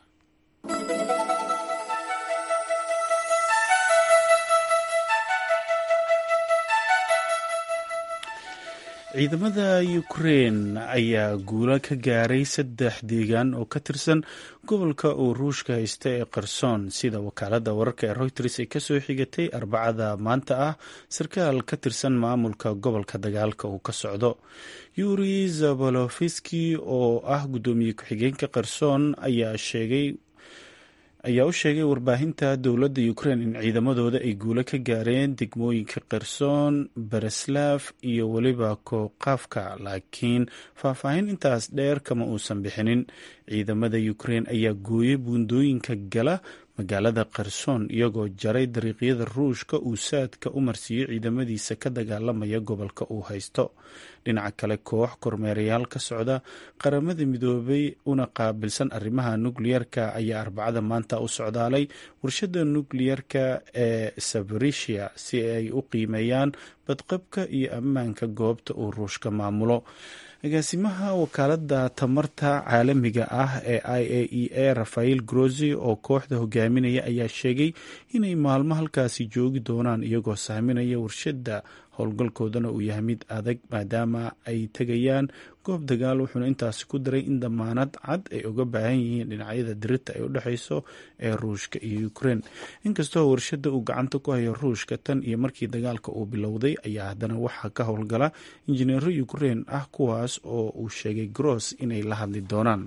Speaker 1: ciidamada ukrein ayaa guulo ka gaaray saddex deegaan oo ka tirsan gobolka uu ruushka haysta ee qarsoon sida wakaalada wararka ee reuters ay kasoo xigatay arbacada maanta ah sarkaal ka tirsan maamulka gobolka dagaalka uu ka socdo yuri zabolofski oo ah guddoomiye ku-xigeenka qarsoon ayaa sheegay ayaa u sheegay warbaahinta dowladda ukrein in ciidamadooda ay guulo ka gaareen degmooyinka kherson bereslav iyo weliba koqafka laakiin faahfaahin intaas dheer kama uusan bixinin ciidamada ukrein ayaa gooyay buundooyinka gala magaalada kherson iyagoo jaray dariiqyada ruushka uu saadka u marsiiyey ciidamadiisa ka dagaalamaya gobolka uu haysto dhinaca kale koox kormeerayaal ka socda qaramada midoobay una qaabilsan arrimaha nukliyeerka ayaa arbacada maanta u socdaalay warshada nukliyerka ee safarisia si ay u qiimeeyaan badqabka iyo ammaanka goobta uu ruushka maamulo agaasimaha wakaalada tamarta caalamiga ah ee i a e a rafael grozi oo kooxda hogaaminaya ayaa sheegay inay maalmo halkaasi joogi doonaan iyagoo saaminaya warshada howlgalkoodana uu yahay mid adag maadaama ay tegayaan goob dagaal wuxuuna intaasi ku daray in damaanad cad ay uga baahan yihiin dhinacyada dirita ay u dhexeyso ee ruushka iyo ukrein inkastoo warshada uu gacanta ku hayo ruushka tan iyo markii dagaalka uu bilowday ayaa haddana waxaa ka howlgala injineero ukrein ah kuwaas oo uu sheegay gross inay la hadli doonaan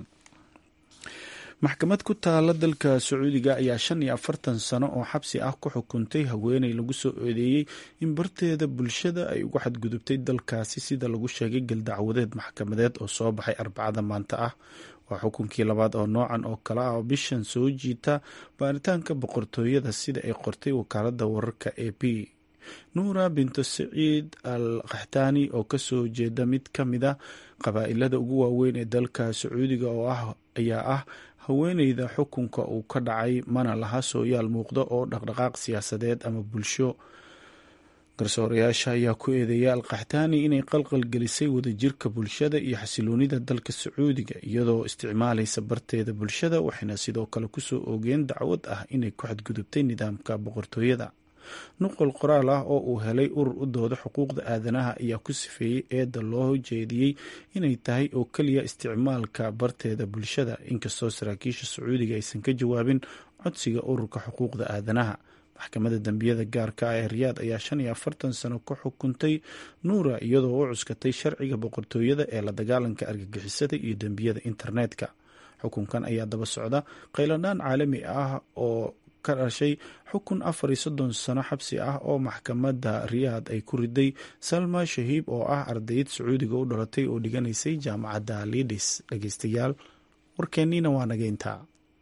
Speaker 1: maxkamad ku taala dalka sacuudiga ayaa shan iyo afartan sano oo xabsi ah ku xukuntay haweeney lagu soo eedeeyey in barteeda bulshada ay ugu xadgudubtay dalkaasi sida lagu sheegay galdacwadeed maxkamadeed oo soo baxay arbacada maanta ah waa xukunkii labaad oo noocan oo kale ah oo bishan soo jiita baaritaanka boqortooyada sida ay qortay wakaalada wararka a p nuura binto saciid al kaxtaani oo kasoo jeeda mid ka mid a qabaa'ilada ugu waaweyn ee dalka sacuudiga oo ah ayaa ah haweeneyda xukunka uu ka dhacay mana laha sooyaal muuqda oo dhaqdhaqaaq siyaasadeed ama bulsho garsoorayaasha ayaa ku eedeeya alkaxtaani inay qalqal gelisay wadajirka bulshada iyo xasiloonida dalka sacuudiga iyadoo isticmaalaysa barteeda bulshada waxayna sidoo kale kusoo oogeen dacwad ah inay ku xadgudubtay nidaamka boqortooyada nuqol qoraal ah oo uu helay urur u dooda xuquuqda aadanaha ayaa ku sifeeyey eedda loo jeediyey inay tahay oo keliya isticmaalka barteeda bulshada inkastoo saraakiisha sacuudiga aysan ka jawaabin codsiga ururka xuquuqda aadanaha maxkamadda dembiyada gaarka ah ee riyaad ayaa shan iyo afartan sano ka xukuntay nuura iyadoo u cuskatay sharciga boqortooyada ee la dagaalanka argagixisada iyo dembiyada internetka xukunkan ayaa daba socda qayladhaan caalami ah oo ka dhashay xukun afar iyo soddon sano xabsi ah oo maxkamadda riyaad ay ku riday salma shahiib oo ah ardayd sacuudiga u dhalatay oo dhiganaysay jaamacadda lidis dhegeystayaal warkeenniina waa nageyntaa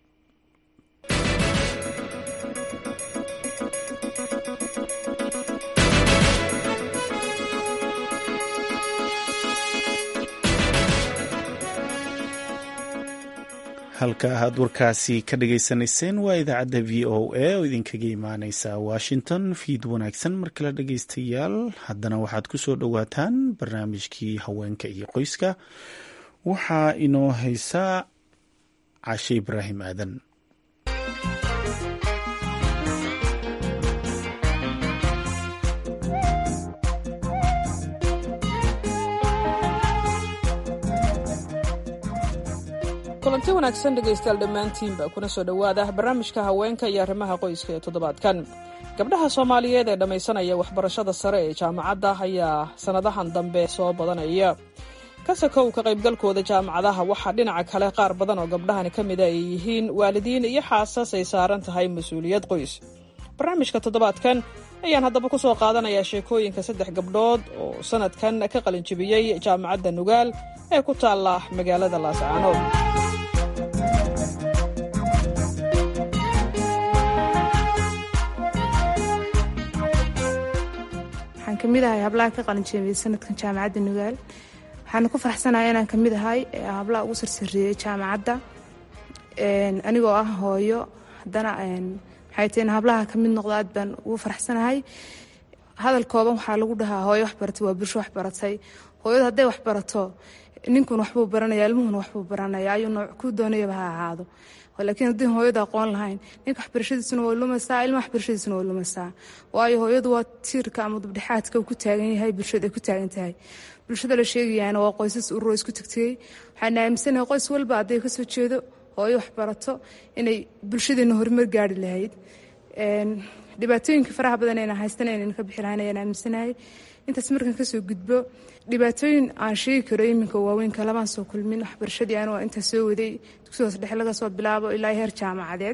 Speaker 1: halka aad warkaasi ka dhageysanayseen waa idaacadda v o a oo idinkaga imaaneysa washington fiid wanaagsan mar kale dhegeystayaal haddana waxaad ku soo dhowaataan barnaamijkii haweenka iyo qoyska waxaa inoo haysaa cashe ibraahim aadan
Speaker 8: kulanti wanaagsan dhegaystayaal dhammaantiinba kuna soo dhowaada barnaamijka haweenka iyo arrimaha qoyska ee toddobaadkan gabdhaha soomaaliyeed ee dhammaysanaya waxbarashada sare ee jaamacadda ayaa sannadahan dambe soo badanaya kasakow ka qaybgalkooda jaamacadaha waxaa dhinaca kale qaar badan oo gabdhahani ka mida ay yihiin waalidiin iyo xaasas ay saaran tahay mas-uuliyad qoys barnaamijka toddobaadkan ayaan haddaba ku soo qaadanayaa sheekooyinka saddex gabdhood oo sannadkan ka qalinjibiyey jaamacadda nugaal ee ku taalla magaalada laascaanood
Speaker 9: waxaan ka mid ahay hablaha ka qalinjeemiyey sanadkan jaamacadda nugaal waxaana ku faraxsanahay inaan ka mid ahay hablaha ugu sarsareeyey jaamacadda anigoo ah hooyo haddana maxay tahay in hablaha ka mid noqdo aad baan ugu faraxsanahay hadal kooban waxaa lagu dhahaa hooyo wax baratay waa bulsho wax baratay hooyadu hadday wax barato ninkuna waxbuu baranaya ilmuhuna waxbuu baranaya ayuu nooc ku doonayaba ha ahaado laakiin haddii hooyadu aqoon lahayn ninka waxbarashadiisuna way lumaysaa ilma waxbarashadiisuna way lumaysaa waayo hooyadu waa tiirka ama dubdhexaadka uu ku taagan yahay bulshada ay ku taagan tahay bulshada la sheegayaana waa qoysas ururo isku tagtegey waxaan aaminsanahay qoys walba hadday kasoo jeedo hooyo wax barato inay bulshadeena horumar gaari lahayd dhibaatooyinka faraha badan ayna haystan aynan ka bixi lahayn ayaan aaminsanahay intaas markan kasoo gudbo dhibaatooyin aan sheegi karo iminka waaweynka lamaan soo kulmin waxbarashadii anu intaa soo waday dugsi hoos dhexe laga soo bilaabo ilaa heer jaamacadeed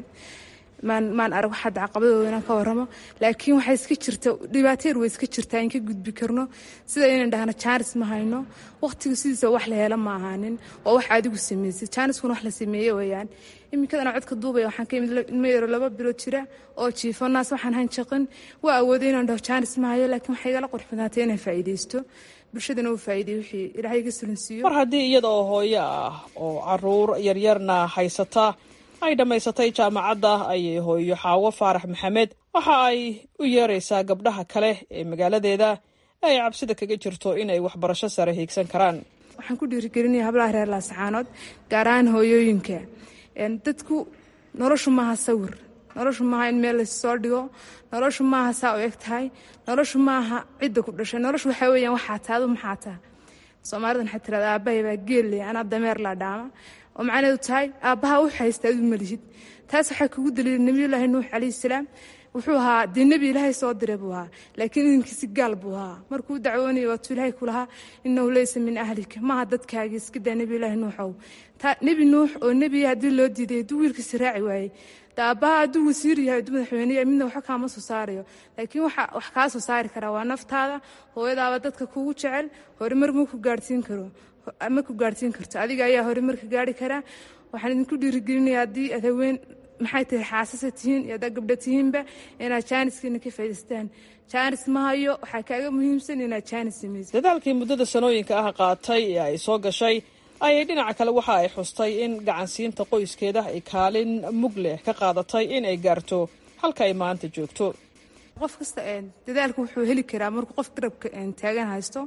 Speaker 9: maan arag wax hadda caqabadooda inaan ka waramo laakiin waxaa iska jirta dhibaateer way iska jirtaa in ka gudbi karno sida inaan dhahno jaanis ma hayno waqtiga sidiisa wax la helo ma ahaanin waa wax adigu samaysay jaaniskuna wax la sameeye weeyaan iminkadana codka duubaya waxaan ka imid ilmo yaro laba bilood jira oo jiifo naas waxaan hayn jaqin waa awooday inaan dhaho jaanis ma hayo laakiin waxay igala qurux badnaatay inaan faa'iidaysto bulshadana uu faa'iiday wixii ilaahay iga sulinsiiyo
Speaker 8: mar haddii iyada oo hooyo ah oo caruur yaryarna haysata ay dhammaysatay jaamacadda ayay hooyo xaawo faarax maxamed waxa ay u yeeraysaa gabdhaha kale ee magaaladeeda ay cabsida kaga jirto inay waxbarasho sare hiigsan karaan
Speaker 9: waxaan ku dhiirigelinaya hablaha reer laasaxaanood gaar ahaan hooyooyinka dadku noloshu maaha sawir noloshu maaha in meel lassoo dhigo noloshu maaha saa u eg tahay noloshu maaha cidda ku dhashay noloshu waxaa weyaan waxaa taadu maxaa taha soomaalidan waxaa tirada aabbahay baa geelle anaa dameer laa dhaama oo macnaheedu tahay aabbaha u haysta adu malihid taas waxaa kugu daliila nebiyullaahi nuux calayhi salaam wuxuu ahaa dee nebi ilaahay soo diray buu ahaa laakiin idinkiisi gaal buu ahaa markuu dacwoonaya waatuu ilaahay ku lahaa innahu leysa min ahlika maaha dadkaagii iska daa nebiyullaahi nuuxow nebi nuux oo nebiya haddii loo diiday hadduu wiilkiisi raaci waayey aabbaha hadduu wasiir yahay hadduu madaxweyneya midna waxba kaama soo saarayo laakiin wax kaa soo saari karaa waa naftaada hooyadaaba dadka kugu jecel horumar ma ku gaarhsiin karo ma ku gaarhsiin karto adiga ayaa horumarka gaari karaa waxaan idinku dhiirigelinaya haddii aad haween maxay tahay xaasasa tihiin iyo haddaa gabdho tihiinba inaad jaaniskiina ka faa'idaystaan jaanis ma hayo waxaa kaaga muhiimsan inaad jaanis samaysid
Speaker 8: dadaalkii muddada sanooyinka ah qaatay ee ay soo gashay ayay dhinaca kale waxa ay xustay in gacansiinta qoyskeeda ay kaalin mug leh ka qaadatay in ay gaarto halka ay maanta joogto
Speaker 9: qof kasta dadaalka wuxuu heli karaa markuu qof garabka taagan haysto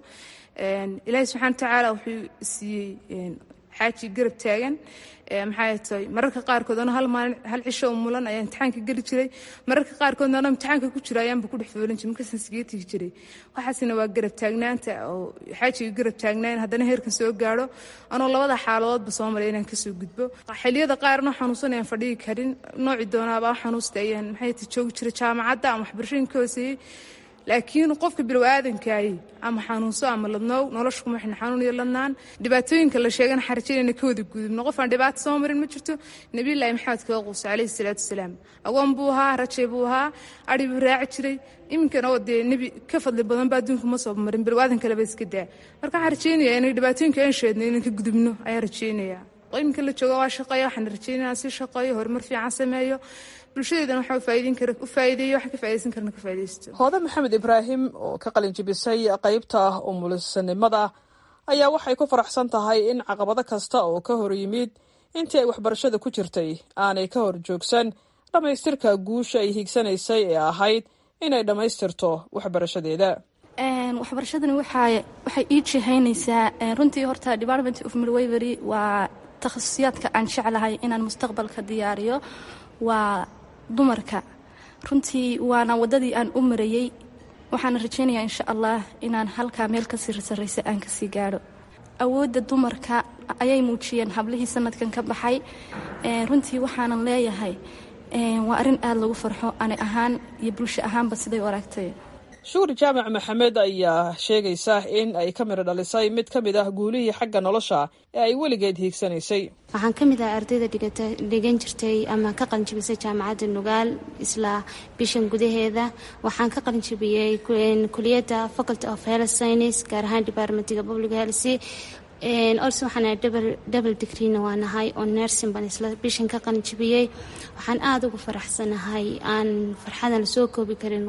Speaker 9: ilaahi subxana watacaala wuxuu siiyey xaaji garab taagan maxay tahay mararka qaarkood ano hal maalin hal cisho oo mulan ayaa imtixaanka geli jiray mararka qaarkoodna ano imtixaanka ku jira ayaanba ku dhex foolin jiray markaasaan sigee tigi jiray waxaasina waa garab taagnaanta oo xaajiga garab taagnaan haddana heerkan soo gaadho anoo labada xaaladoodba soo maray inaan kasoo gudbo xilliyada qaarna xanuunsan ayaan fadhigi karin nooci doonaaba xanuusta ayaan maxay tahay joogi jiray jaamacadda ama waxbarashooyinka hooseeyey laakiin qofka bilow aadankaay ama xanuunso ama ladnoow nolosha kuma xina xanuun iyo ladnaan dhibaatooyinka la sheegana xarajinayna ka wada gudubno qof aan dhibaato soo marin ma jirto nebiyullaahi maxamed kaga quusa calayhi salaatu wasalaam agoon buu ahaa rajay buu ahaa adhi buu raaci jiray iminkana oo dee nebi ka fadli badan ba adduunka ma soo marin bilow aadan kaleba iska daa marka waxaan rajeynaya inay dhibaatooyinka aan sheedno inaan ka gudubno ayaan rajeynayaa iminka la jooga waa shaqeeya waxaan rajeynaya si shaqeeyo horumar fiican sameeyo bulshadeedana waxaa ufaa'iideyn kara u faa'iideeyo waxaan ka faa'iidaysan karna ka faa'iidaysto
Speaker 8: hooda maxamed ibraahim oo ka qalin jibisay qaybta umulisanimada ayaa waxay ku faraxsan tahay in caqabado kasta oo ka hor yimid intii ay waxbarashada ku jirtay aanay ka hor joogsan dhammaystirka guusha ay hiigsanaysay ee ahayd inay dhammaystirto waxbarashadeeda
Speaker 10: waxbarashadani waxay ii jihaynaysaa runtii horta department of midwivery waa takhasusiyaadka aan jeclahay inaan mustaqbalka diyaariyo waa dumarka runtii waana waddadii aan u marayey waxaana rajaynayaa insha allah inaan halkaa meel kasii sarraysa aan kasii gaadho awoodda dumarka ayay muujiyeen hablihii sanadkan ka baxay runtii waxaanan leeyahay waa arrin aada lagu farxo ani ahaan iyo bulsho ahaanba siday u aragtay
Speaker 8: shuuri jaamac maxamed ayaa sheegaysa in ay ka midho dhalisay mid ka mid ah guulihii xagga nolosha ee ay weligeed hiigsanaysay
Speaker 11: waxaan ka mid ah ardayda dhigan jirtay ama ka qalinjibisay jaamacadda nugaal isla bishan gudaheeda waxaan ka qalinjibiyey kuliyadda faculty of health science gaar ahaan departmentiga public health also waxaan double degreena waa nahay oo nursing baan isla bishan ka qalinjibiyey waxaan aada ugu faraxsanahay aan farxadan lasoo koobi karin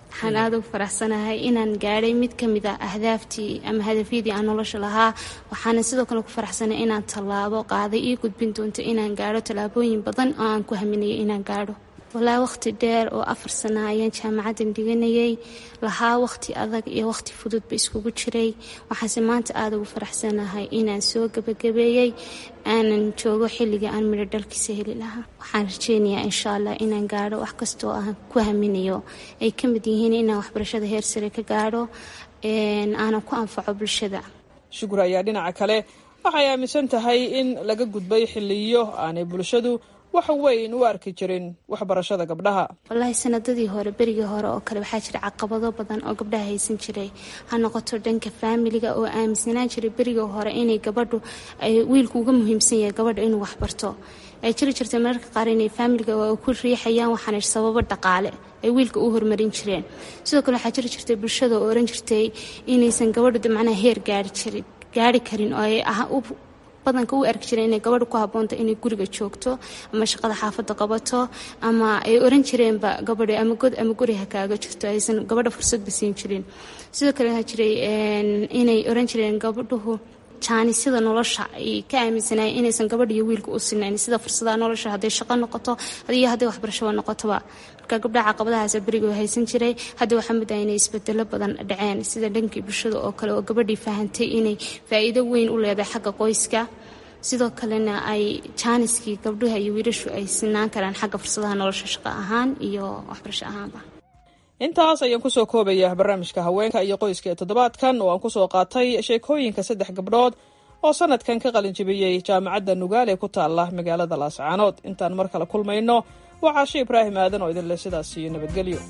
Speaker 11: waxaan aada ugu faraxsanahay inaan gaadhay mid ka mid ah ahdaaftii ama hadafyadii aan nolosha lahaa waxaana sidoo kale ku faraxsanay inaan tallaabo qaaday ii gudbin doonto inaan gaadho tallaabooyin badan oo aan ku haminayay inaan gaadho walaa waqti dheer oo afar sana ayaan jaamacaddan dhiganayay lahaa waqti adag iyo waqti fududba iskugu jiray waxaase maanta aada ugu faraxsanahay inaan soo gebagabeeyey aanan joogo xilliga aan midho dhalkiisa heli lahaa waxaan rajeynayaa insha allah inaan gaadho wax kastoo aan ku haminayo ay ka mid yihiin inaan waxbarashada heer sare ka gaadho aanan ku anfaco bulshada
Speaker 8: shukur ayaa dhinaca kale waxay aaminsan tahay in laga gudbay xiliyo aanay bulshadu wax weyn u arki jirin waxbarashada gabdhaha
Speaker 11: wallaahi sanadadii hore berigii hore oo kale waxaa jira caqabado badan oo gabdhaha haysan jiray ha noqoto dhanka faamiliga oo aaminsanaan jiray berigii hore inay gabadhu ay wiilku uga muhiimsan yahay gabadha inuu waxbarto ay jiri jirtay mararka qaar inay faamiliga ku riixayaan waxaana sababo dhaqaale ay wiilka u horumarin jireen sidoo kale waxaa jiri jirtay bulshada oo oran jirtay inaysan gabadhu macnaha heer gaari jirin gaari karin oo ay badanka u arki jireen inay gabadha ku habboonta inay guriga joogto ama shaqada xaafadda qabato ama ay oran jireenba gabadha ama god ama guri ha kaaga jirto aysan gabadha fursadba siin jirin sidoo kale waxaa jiray inay oran jireen gabadhuhu jaanisida nolosha ay ka aaminsanayen inaysan gabadh iyo wiilka u sinayn sida fursadaha nolosha hadday shaqo noqoto iyo hadday waxbarashaba noqotoba marka gabdhaha caqabadahaas beriga haysan jiray hadda waxaa mid ah inay isbedelo badan dhaceen sida dhankii bulshada oo kale oo gabadhii fahantay inay faa'iido weyn u leedahay xagga qoyska sidoo kalena ay jaaniskii gabdhaha iyo wiilashu ay sinaan karaan xagga fursadaha nolosha shaqo ahaan iyo waxbarasho ahaanba
Speaker 8: intaas ayaan kusoo koobaya barnaamijka haweenka iyo qoyska ee toddobaadkan oo aan kusoo qaatay sheekooyinka saddex gabdhood oo sanadkan ka qalinjibiyey jaamacadda nugaale ku taala magaalada laascaanood intaan mar kale kulmayno waa caashe ibraahim aadan oo idinleh sidaas iyo nabadgelyo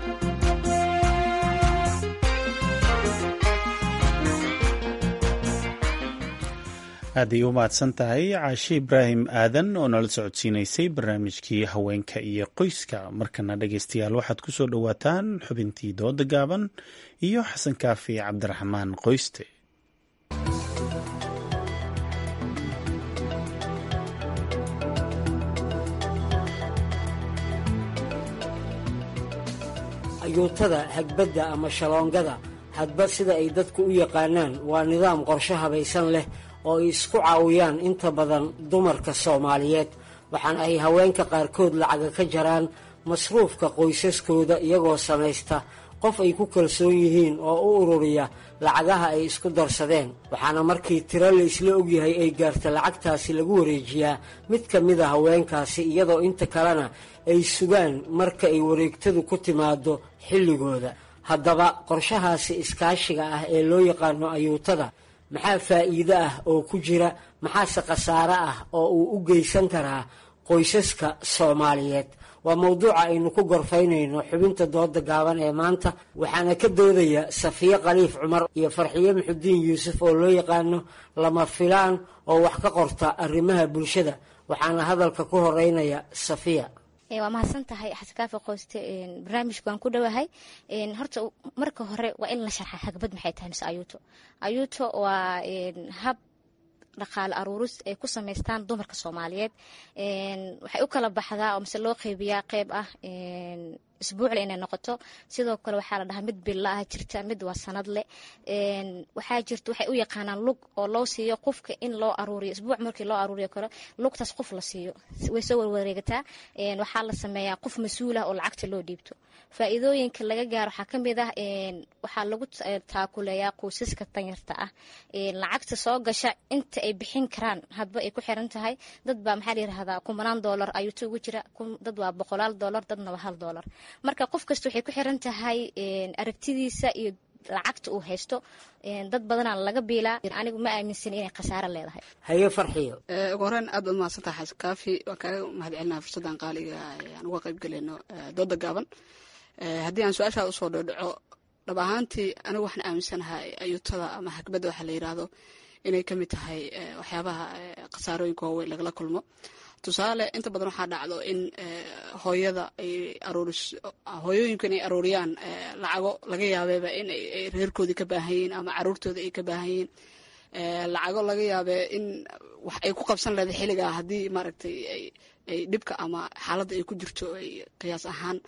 Speaker 1: aad ay u mahadsan tahay caashe ibraahim aadan oo nala socodsiinaysay barnaamijkii haweenka iyo qoyska markana dhegeystayaal waxaad ku soo dhowaataan xubintii dooda gaaban iyo xasan kaafi cabdiraxmaan qoyste
Speaker 12: ayuutada hagbadda ama shaloongada hadba sida ay dadku u yaqaanaan waa nidaam qorshe habaysan leh oo ay isku caawiyaan inta badan dumarka soomaaliyeed waxaana ay haweenka qaarkood lacaga ka jaraan masruufka qoysaskooda iyagoo samaysta qof ay ku kalsoon yihiin oo u ururiya lacagaha ay isku darsadeen waxaana markii tiro la isla ogyahay ay gaarta lacagtaasi lagu wareejiyaa mid ka mid a haweenkaasi iyadoo inta kalena ay sugaan marka ay wareegtadu ku timaado xilligooda haddaba qorshahaasi iskaashiga ah ee loo yaqaano ayuutada maxaa faa'iido ah oo ku jira maxaase khasaare ah oo uu u geysan karaa qoysaska soomaaliyeed waa mowduuca aynu ku gorfaynayno xubinta dooda gaaban ee maanta waxaana ka doodaya safiye khaliif cumar iyo farxiye muxudiin yuusuf oo loo yaqaano lama filaan oo wax ka qorta arrimaha bulshada waxaana hadalka ku horeynaya safiya
Speaker 13: waa mahadsan tahay xasankaafi qoyste barnaamijku waan ku dhowahay horta marka hore waa in la sharxa hagbad maxay tahay mise ayuuto ayuuto waa hab dhaqaale aruuris ay ku samaystaan dumarka soomaaliyeed waxay u kala baxdaa oo mise loo qeybiyaa qeyb ah isbuucle inay noqoto sidoo kale waxaa la dhahaa mid billa ah jirta mid waa sanadle waxaa jirta waxay u yaqaanaan lug oo loo siiyo qofka in loo aruuriyo isbuuc markii loo aruuriyo kale lugtaas qof la siiyo way soo warwareegataa waxaa la sameeyaa qof mas-uul ah oo lacagta loo dhiibto faa'iidooyinka laga gaaro waxaa ka mid ah waxaa lagu taakuleeyaa qoysaska danyarta ah lacagta soo gasha inta ay bixin karaan hadba ay ku xiran tahay dad baa maxaa la yirahdaa kumanaan doolar ayuuta ugu jira dad waa boqolaal doolar dadna waa hal doolar marka qof kasta waxay ku xiran tahay aragtidiisa iyo lacagta uu haysto dad badanaa laga biilaa anigu ma aaminsan inay khasaaro leedahay
Speaker 12: haye farxiyo
Speaker 14: ugu horeen aad baad mahadsantaha xasan kaafi waan kaaga mahad celinaha fursaddan qaaliga aan uga qayb galayno dooda gaaban haddii aan su-aashaa usoo dhodhaco dhab ahaantii anigu waxaan aaminsanahay ayuutada ama hagbadda waxaa la yidhaahdo inay ka mid tahay waxyaabaha khasaarooyinka waaweyn lagala kulmo tusaale inta badan waxaa dhacdo in hooyada ay aruuris hooyooyinku inay aruuriyaan lacago laga yaabeeba in ay reerkoodii ka baahan yihiin ama caruurtooda ay ka baahan yihiin lacago laga yaabee in wax ay ku qabsan leedahay xilligaa haddii maaragtay ay dhibka ama xaaladda ay ku jirto ay qiyaas ahaan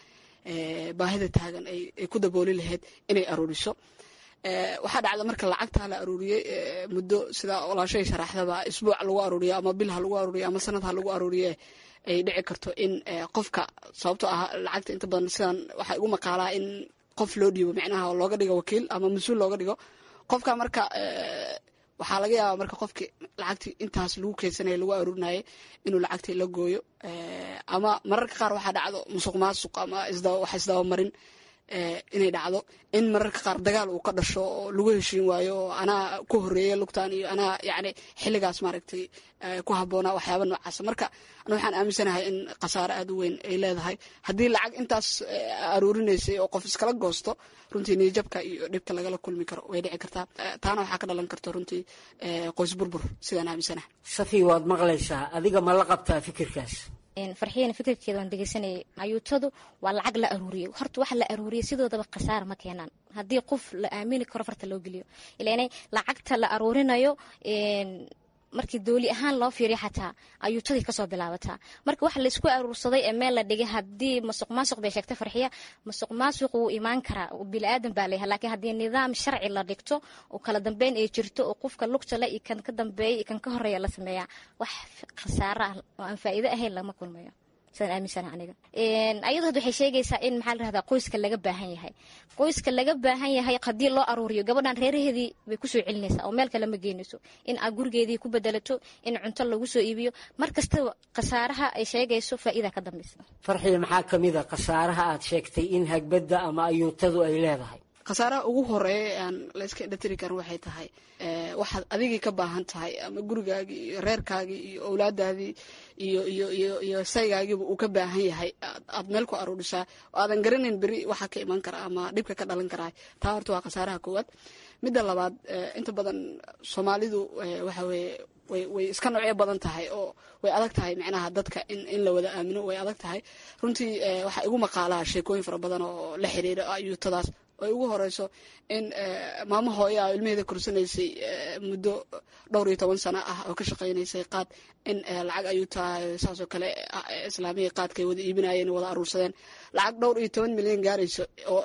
Speaker 14: baahida taagan ay ku dabooli lahayd inay aruuriso waxaa dhacda marka lacagtaa la aruuriyey muddo sida olaashay sharaxdaba isbuuc lagu aruuriyo ama bil ha lagu aruuriyo ama sanad ha lagu aruuriye ay dhici karto in qofka sababtoo ah lacagta inta badan sidan waxaa igu maqaalaa in qof loo dhiibo micnaha looga dhigo wakiil ama mas-uul looga dhigo qofka marka waxaa laga yaabaa marka qofki lacagtii intaas lagu keydsanaya lagu aruurinayay inuu lacagtii la gooyo ama mararka qaar waxaa dhacdo musuq maasuq ama wax isdabamarin inay dhacdo in mararka qaar dagaal uu ka dhasho oo lagu heshiin waayo oo anaa ku horeeya lugtaan iyo anaa yani xilligaas maaragtay ku habboonaa waxyaaba noocaasa marka ana waxaan aaminsanahay in khasaare aad u weyn ay leedahay haddii lacag intaas aruurinaysay oo qof iskala goosto runtii niyajabka iyo dhibka lagala kulmi karo way dhici kartaa taana waxaa ka dhalan karta runtii qoys burbur sidaan aaminsanahay
Speaker 12: safi waad maqlaysaa adiga ma la qabtaa fikirkaas
Speaker 13: farxiyana fikirkeeda waan degeysanayay ayuutadu waa lacag la aruuriyey horta waxa la aruuriyey sidoodaba khasaara ma keenaan haddii qof la aamini karo farta loo geliyo ilaanay lacagta la aruurinayo markii dooli ahaan loo fiiriyo xataa ayuutadii kasoo bilaabataa marka waxa laisku aruursaday ee meel la dhigay haddii masuq maasuq bay sheegtay farxiya masuq maasuq wuu imaan karaa bili-aadan baa leeyahay laakiin haddii nidaam sharci la dhigto oo kala dambeyn ay jirto oo qofka lugta le iyo kan ka dambeeya iyo kan ka horeeya la sameeyaa wax khasaaro ah oo aan faa'iido ahayn lama kulmayo sidaan aaminsana aniga ayadoo hadda waxay sheegaysaa in maxaa la rahdaa qoyska laga baahan yahay qoyska laga baahan yahay haddii loo aruuriyo gabadhan reeraheedii bay kusoo celinaysaa oo meel kale ma geynayso in aad gurigeedii ku bedelato in cunto lagu soo iibiyo mar kastaba khasaaraha ay sheegayso faa'iida ka dambaysa
Speaker 12: farxiya maxaa ka mid a khasaaraha aad sheegtay in hagbadda ama ayuutadu ay leedahay
Speaker 14: khasaaraha ugu horeeya ee aan layska indhatiri karin waxay tahay waxaad adigii ka baahan tahay ama gurigaagii iyo reerkaagii iyo owlaadaadii iyo iyo iyo iyo saygaagiiba uu ka baahan yahay aad meel ku aruurisaa oo aadan garanayn beri waxaa ka iman kara ama dhibka ka dhalan karaa taa horta waa khasaaraha koowaad midda labaad inta badan soomaalidu waxa weeye way way iska noocyo badan tahay oo way adag tahay micnaha dadka in in la wada aamino way adag tahay runtii waxaa igu maqaalaa sheekooyin fara badan oo la xiriira ayuutadaas ay ugu horeyso in maamo hooya a ilmaheeda korsanaysay muddo dhowr iyo toban sano ah oo ka shaqaynaysay qaad in lacag ayuu tahay saasoo kale islaamiya qaadkay wada iibinayeen wada aruursadeen lacag dhowr iyo toban milyan gaarayso oo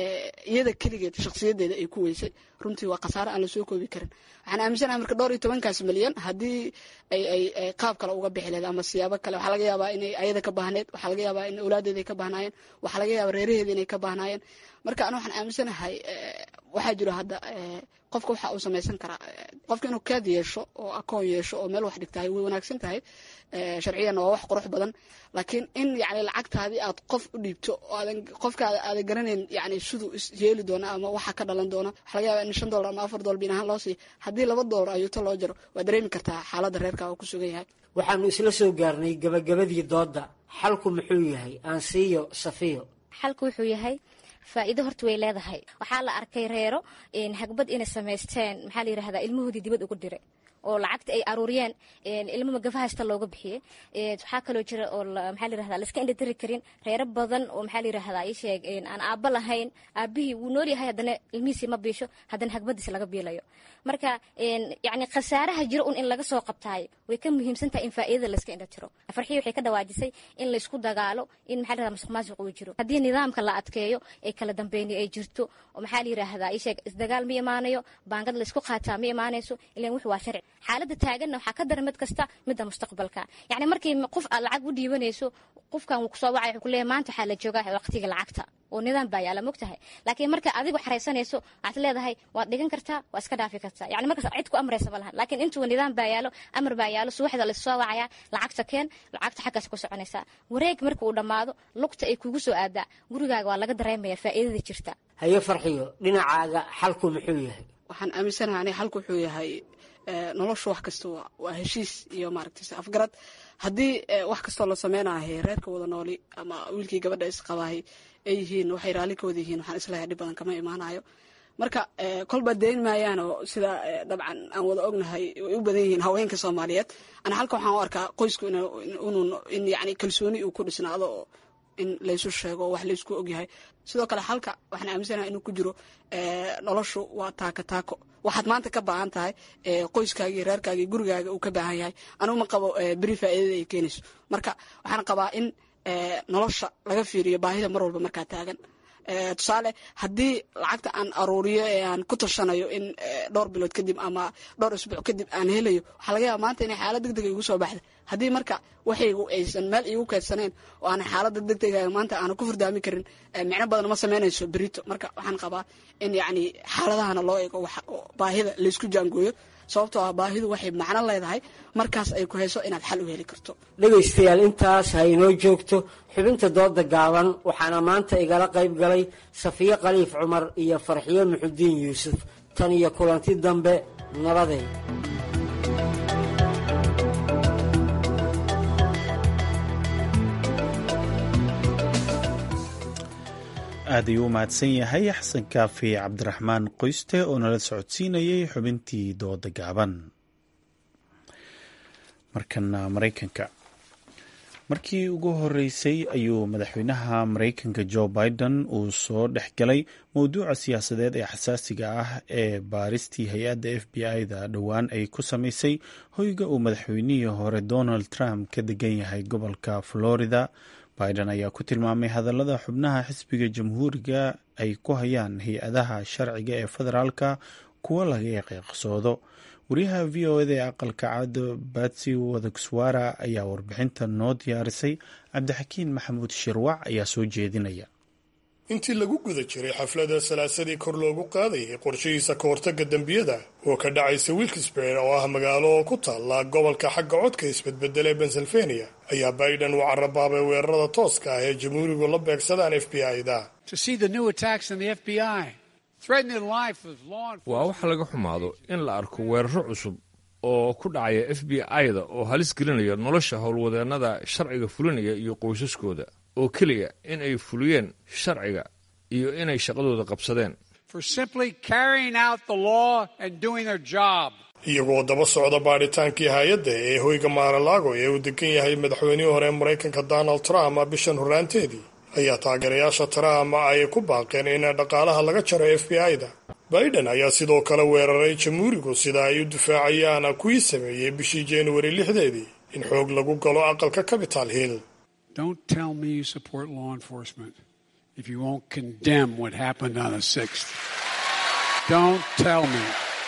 Speaker 14: iyada keligeed shakhsiyadeeda ay ku weysay runtii waa khasaare aan lasoo koobi karin waxaan aaminsanahay marka dhowr iyo tobankaas milyan haddii ay ay qaab kale uga bixi lehed ama siyaabo kale waxaa laga yaabaa inay ayada ka baahneed waxaa laga yaabaa in awlaadeeda ay ka baahnaayeen waxaa laga yaabaa reeraheeda inay ka baahnaayeen marka ana waxaan aaminsanahay waxaa jiro hadda qofka waxa uu samaysan karaa qofka inuu kaad yeesho oo akoon yeesho oo meel wax dhigtahay way wanaagsan tahay sharciyanna waa wax qurux badan laakiin in yani lacagtaadii aad qof u dhiibto oo aadan qofkaada aadan garanayn yani siduu is yeeli doono ama waxa ka dhalan doono waxa laga yaaba in shan dollar ama afar dollar biin ahaan loo siiyo haddii laba dollar ayuuto loo jaro waa dareemi kartaa xaaladda reerka oo ku sugan yahay
Speaker 12: waxaanu isla soo gaarnay gabagabadii doodda xalku muxuu yahay aansiiyo safiyo
Speaker 13: xalku wuxuu yahay faa'iido horta way leedahay waxaa la arkay reero hagbad inay samaysteen maxaa la yidhahdaa ilmahoodii dibad ugu diray oo lacagta ay aruuriyeen ilmo magafa haysta looga bixiyey waxaa kaloo jira oo maxaa la yirahdaa laiska indhatiri karin reero badan oo maxaa la yirahdaa ii sheeg aan aabba lahayn aabbihii wuu nool yahay haddana ilmihiisii ma biisho haddana hagbadiis laga biilayo marka yacni khasaaraha jiro un in laga soo qabtaayo way ka muhiimsan tahay in faa'iidada laiska indhatiro farxii waxay ka dhawaajisay in laysku dagaalo in maxaa la yirahdaa masuq maasuq uu jiro haddii nidaamka la adkeeyo ee kala dambeyni ay jirto oo maxaa la yirahdaa ii sheeg isdagaal ma imaanayo baangad laysku qaataa ma imaanayso ilan wuxu waa sharci xaaladda taaganna waxaa ka dara mid kasta midda mustaqbalka yacni markii qof aad lacag u dhiibanayso qofkan wuu kusoo wacay wuxuu kuleeyahay maanta waxaa la joogaa waqtiga lacagta oo nidaam baa yaala mogtahay laakiin marka adigu xaraysanayso waxaad leedahay waad dhigan kartaa waa iska dhaafi kartaa yacni markaas cid ku amraysa ma lahan laakiin intuu nidaam baa yaalo amar baa yaalo subaxda laissoo wacayaa lacagta keen lacagta xaggaas ku soconaysaa wareeg marka uu dhammaado lugta ay kugu soo aadaa gurigaaga waa laga dareemaya faa'iidada jirta
Speaker 12: haye farxiyo dhinacaaga xalku muxuu yahay
Speaker 14: waxaan aaminsanahay aniga xalku wuxuu yahay noloshu wax kasta waa heshiis iyo maaragtay afgarad haddii wax kastoo la sameynahay reerka wada nooli ama wiilkii gabadha isqabaahay ay yihiin waxay raalli ka wada yihiin waxaan isleeyahay dhib badan kama imaanayo marka kolba dayn maayaan oo sida dabcan aan wada ognahay way u badan yihiin haweenka soomaaliyeed ana halka waxaan u arkaa qoysku in yani kalsooni uu ku dhisnaado oo in laysu sheego oo wax laysku ogyahay sidoo kale halka waxaan aaminsanaha inuu ku jiro noloshu waa taako taako waxaad maanta ka baahan tahay qoyskaagii reerkaagii gurigaaga uu ka baahan yahay anugu ma qabo beri faa'iidada ay keenayso marka waxaan qabaa in nolosha laga fiiriyo baahida mar walba markaa taagan tusaale haddii lacagta aan aruuriyo ee aan ku tashanayo in dhowr bilood kadib ama dhowr isbuuc kadib aan helayo waxaa laga yaaba maanta inay xaalad deg dega igu soo baxda haddii marka waxaygu aysan meel iigu keedsaneen oo aanan xaaladda deg dega maanta aanan ku furdaami karin micno badan ma samaynayso berito marka waxaan qabaa in yacni xaaladahana loo eego baahida laysku jaangooyo sababtoo ah baahidu waxay macno leedahay markaas ay ku hayso inaad xal u heli karto
Speaker 12: dhegaystayaal intaas ha inoo joogto xubinta dooda gaaban waxaana maanta igala qayb galay safiyo khaliif cumar iyo farxiyo muxudiin yuusuf tan iyo kulanti dambe nabadeed
Speaker 1: aad ayuu u mahadsan yahay xasan kaafi cabdiraxmaan qoyste oo nala socodsiinayay xubintii dooda gaaban markana maraykanka markii ugu horeysay ayuu madaxweynaha maraykanka jo biden uu soo dhex galay mowduuca siyaasadeed ee xasaasiga ah ee baaristii hay-adda f b i-da dhowaan ay ku samaysay hoyga uu madaxweynihii hore donald trump ka degan yahay gobolka florida biden ayaa ku tilmaamay hadallada xubnaha xisbiga jamhuuriga ay ku hayaan hay-adaha sharciga ee federaalka kuwo laga qeeqsoodo wariyaha v o eda ee aqalka caado batsi wadagswara ayaa warbixinta noo diyaarisay cabdixakiin maxamuud shirwac ayaa soo jeedinaya
Speaker 15: intii lagu guda jiray xaflada salaasadii kor loogu qaadayay qorshihiisa ka hortagga dembiyada oo ka dhacaysa wilkesburg oo ah magaalo ku taalla gobolka xagga codka isbedbedela ee pennsylvania ayaa biden uu carabaabay weerarada tooska ah ee jamhuurigu la beegsadaan f b i-da
Speaker 16: waa wax laga xumaado in la arko weeraro cusub oo ku dhacaya f b i-da oo halis gelinaya nolosha howlwadeennada sharciga fulinaya iyo qoysaskooda oo keliya in ay fuliyeen sharciga iyo inay shaqadooda qabsadeen
Speaker 15: iyagoo daba socda baadhitaankii hay-adda ee hoyga maaralaago ee uu degan yahay madaxweynihii hore maraykanka donald trump bishan horraanteedii ayaa taageerayaasha trump ay ku baaqeen in dhaqaalaha laga jaro f b i-da biden ayaa sidoo kale weeraray jamhuurigu sida ay u difaacayaan kuwii sameeyey bishii januari lixdeedii in xoog lagu galo aqalka capital hill
Speaker 17: Don't tell me you support law enforcement if you won't condemn what happened on the 6th. Don't tell me.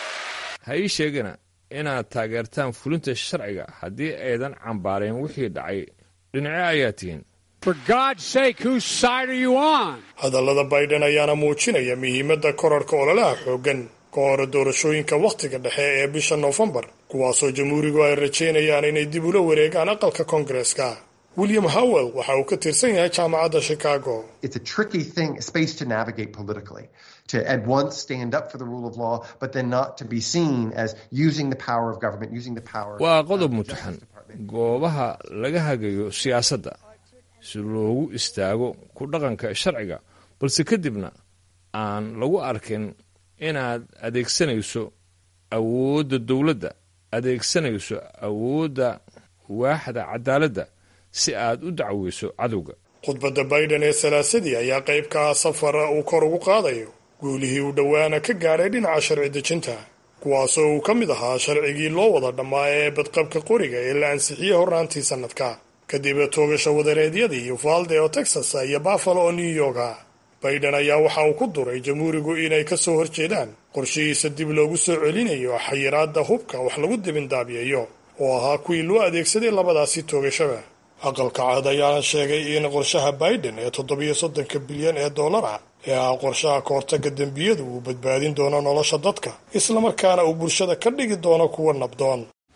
Speaker 16: ha ii sheegina inaad taageertaan fulinta sharciga haddii aydan cambaarayn wixii dhacay dhinace ayaa tihiin
Speaker 17: For God's sake, whose side are you on?
Speaker 15: hadallada biden ayaana muujinaya muhiimadda korarka ololaha xooggan ka hor doorashooyinka wakhtiga dhexe ee bisha noofembar kuwaasoo jamhuurigu ay rajaynayaan inay dib ula wareegaan aqalka koongareeska william howell waxa uu ka tirsan yahay jaamacadda chicago
Speaker 18: It's a tricky thing, space to navigate politically. To at once stand up for the rule of law, but then not to be seen as using the power of government, using the power.
Speaker 16: waa qodob mutaxan goobaha laga hagayo siyaasadda si loogu istaago ku dhaqanka sharciga balse kadibna aan lagu arkin inaad adeegsanayso awoodda dowladda adeegsanayso awoodda waaxda cadaaladda si aad u dacweyso cadowga
Speaker 15: khudbadda biden ee salaasadii ayaa qayb ka ah safar uu kor ugu qaadayo guulihii uu dhowaana ka gaadhay dhinaca sharci dejinta kuwaasoo uu ka mid ahaa sharcigii loo wada dhammaa ee badqabka qoriga ee la ansixiyey horraantii sannadka kadib toogasha wadareedyadii uvalde oo texas iyo buffalo oo new yorka biden ayaa waxa uu ku duray jamhuurigu inay ka soo horjeedaan qorshihiisa dib loogu soo celinayo xayiraadda hubka wax lagu dibindaabiyayo oo ahaa kuwii loo adeegsaday labadaasi toogashada aqalka cad ayaana sheegay in qorshaha biden ee toddobiyo soddonka bilyan ee dollar ah ee ah qorshaha ka hortagga dembiyadu uu badbaadin doono nolosha dadka islamarkaana uu bulshada ka dhigi doono kuwa nabdoon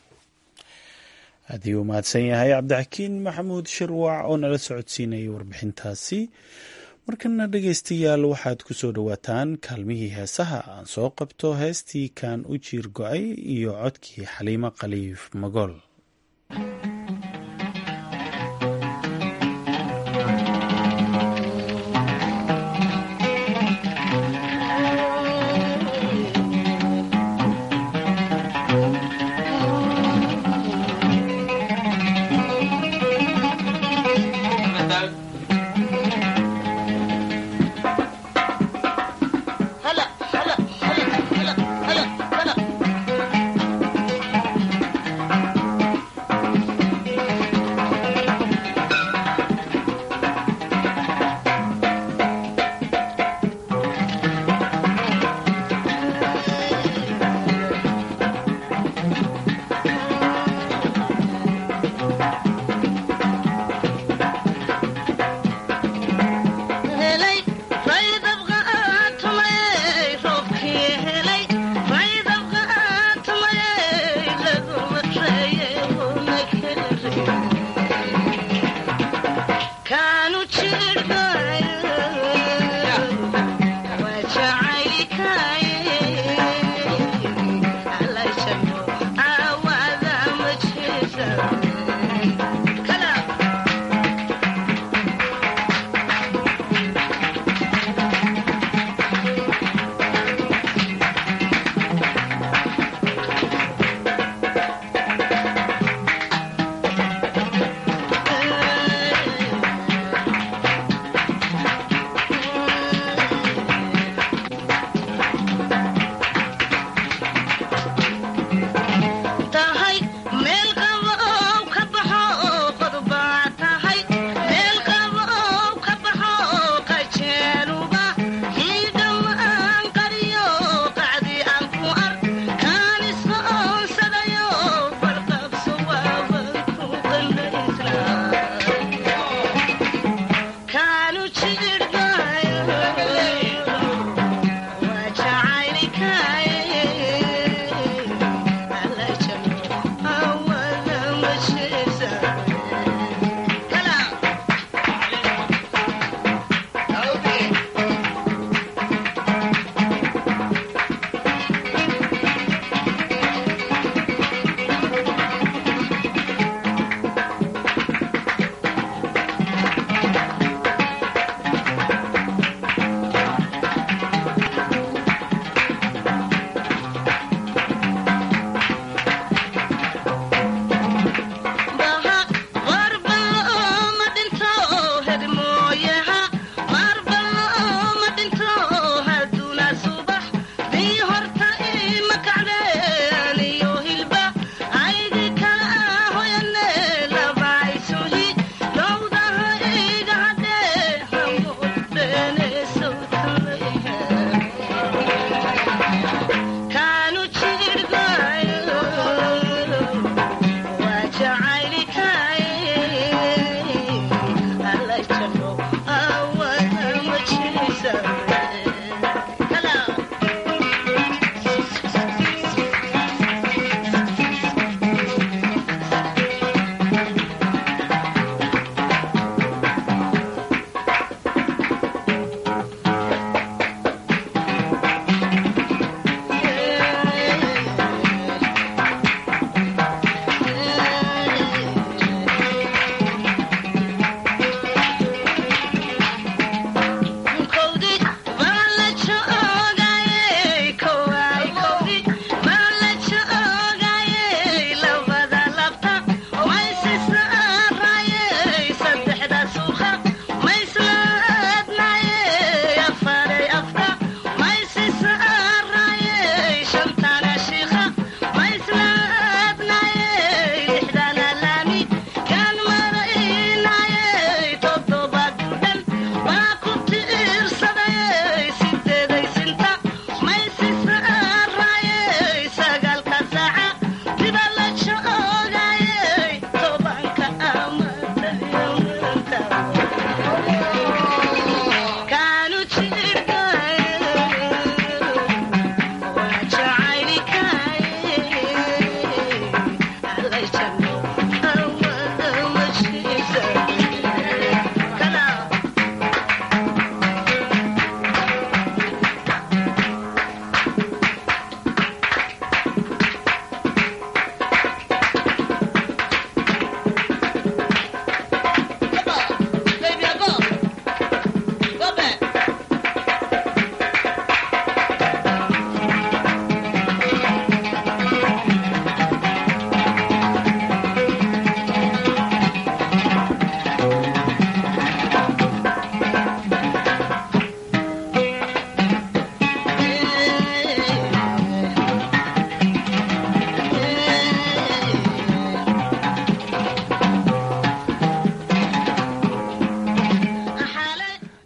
Speaker 1: aad ayuu mahadsan yahay cabdixakiin maxamuud shirwac oo nala socodsiinayay warbixintaasi markana dhegaystayaal waxaad ku soo dhowaataan kaalmihii heesaha aan soo qabto heestii kaan u jiir go-ay iyo codkii xaliimo khaliif magool
Speaker 19: هلا هلا هلا هلا هلا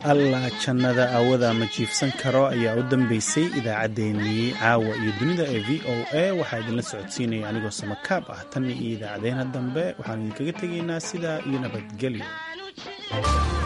Speaker 1: allah jannada aawada ma jiifsan karo ayaa u dambeysay idaacaddeenii caawa iyo dunida ee v o a waxaa idinla socodsiinaya anigoo samakaab ah tan iyo idaacadeena dambe waxaanu idinkaga tegaynaa sidaa iyo nabadgelyo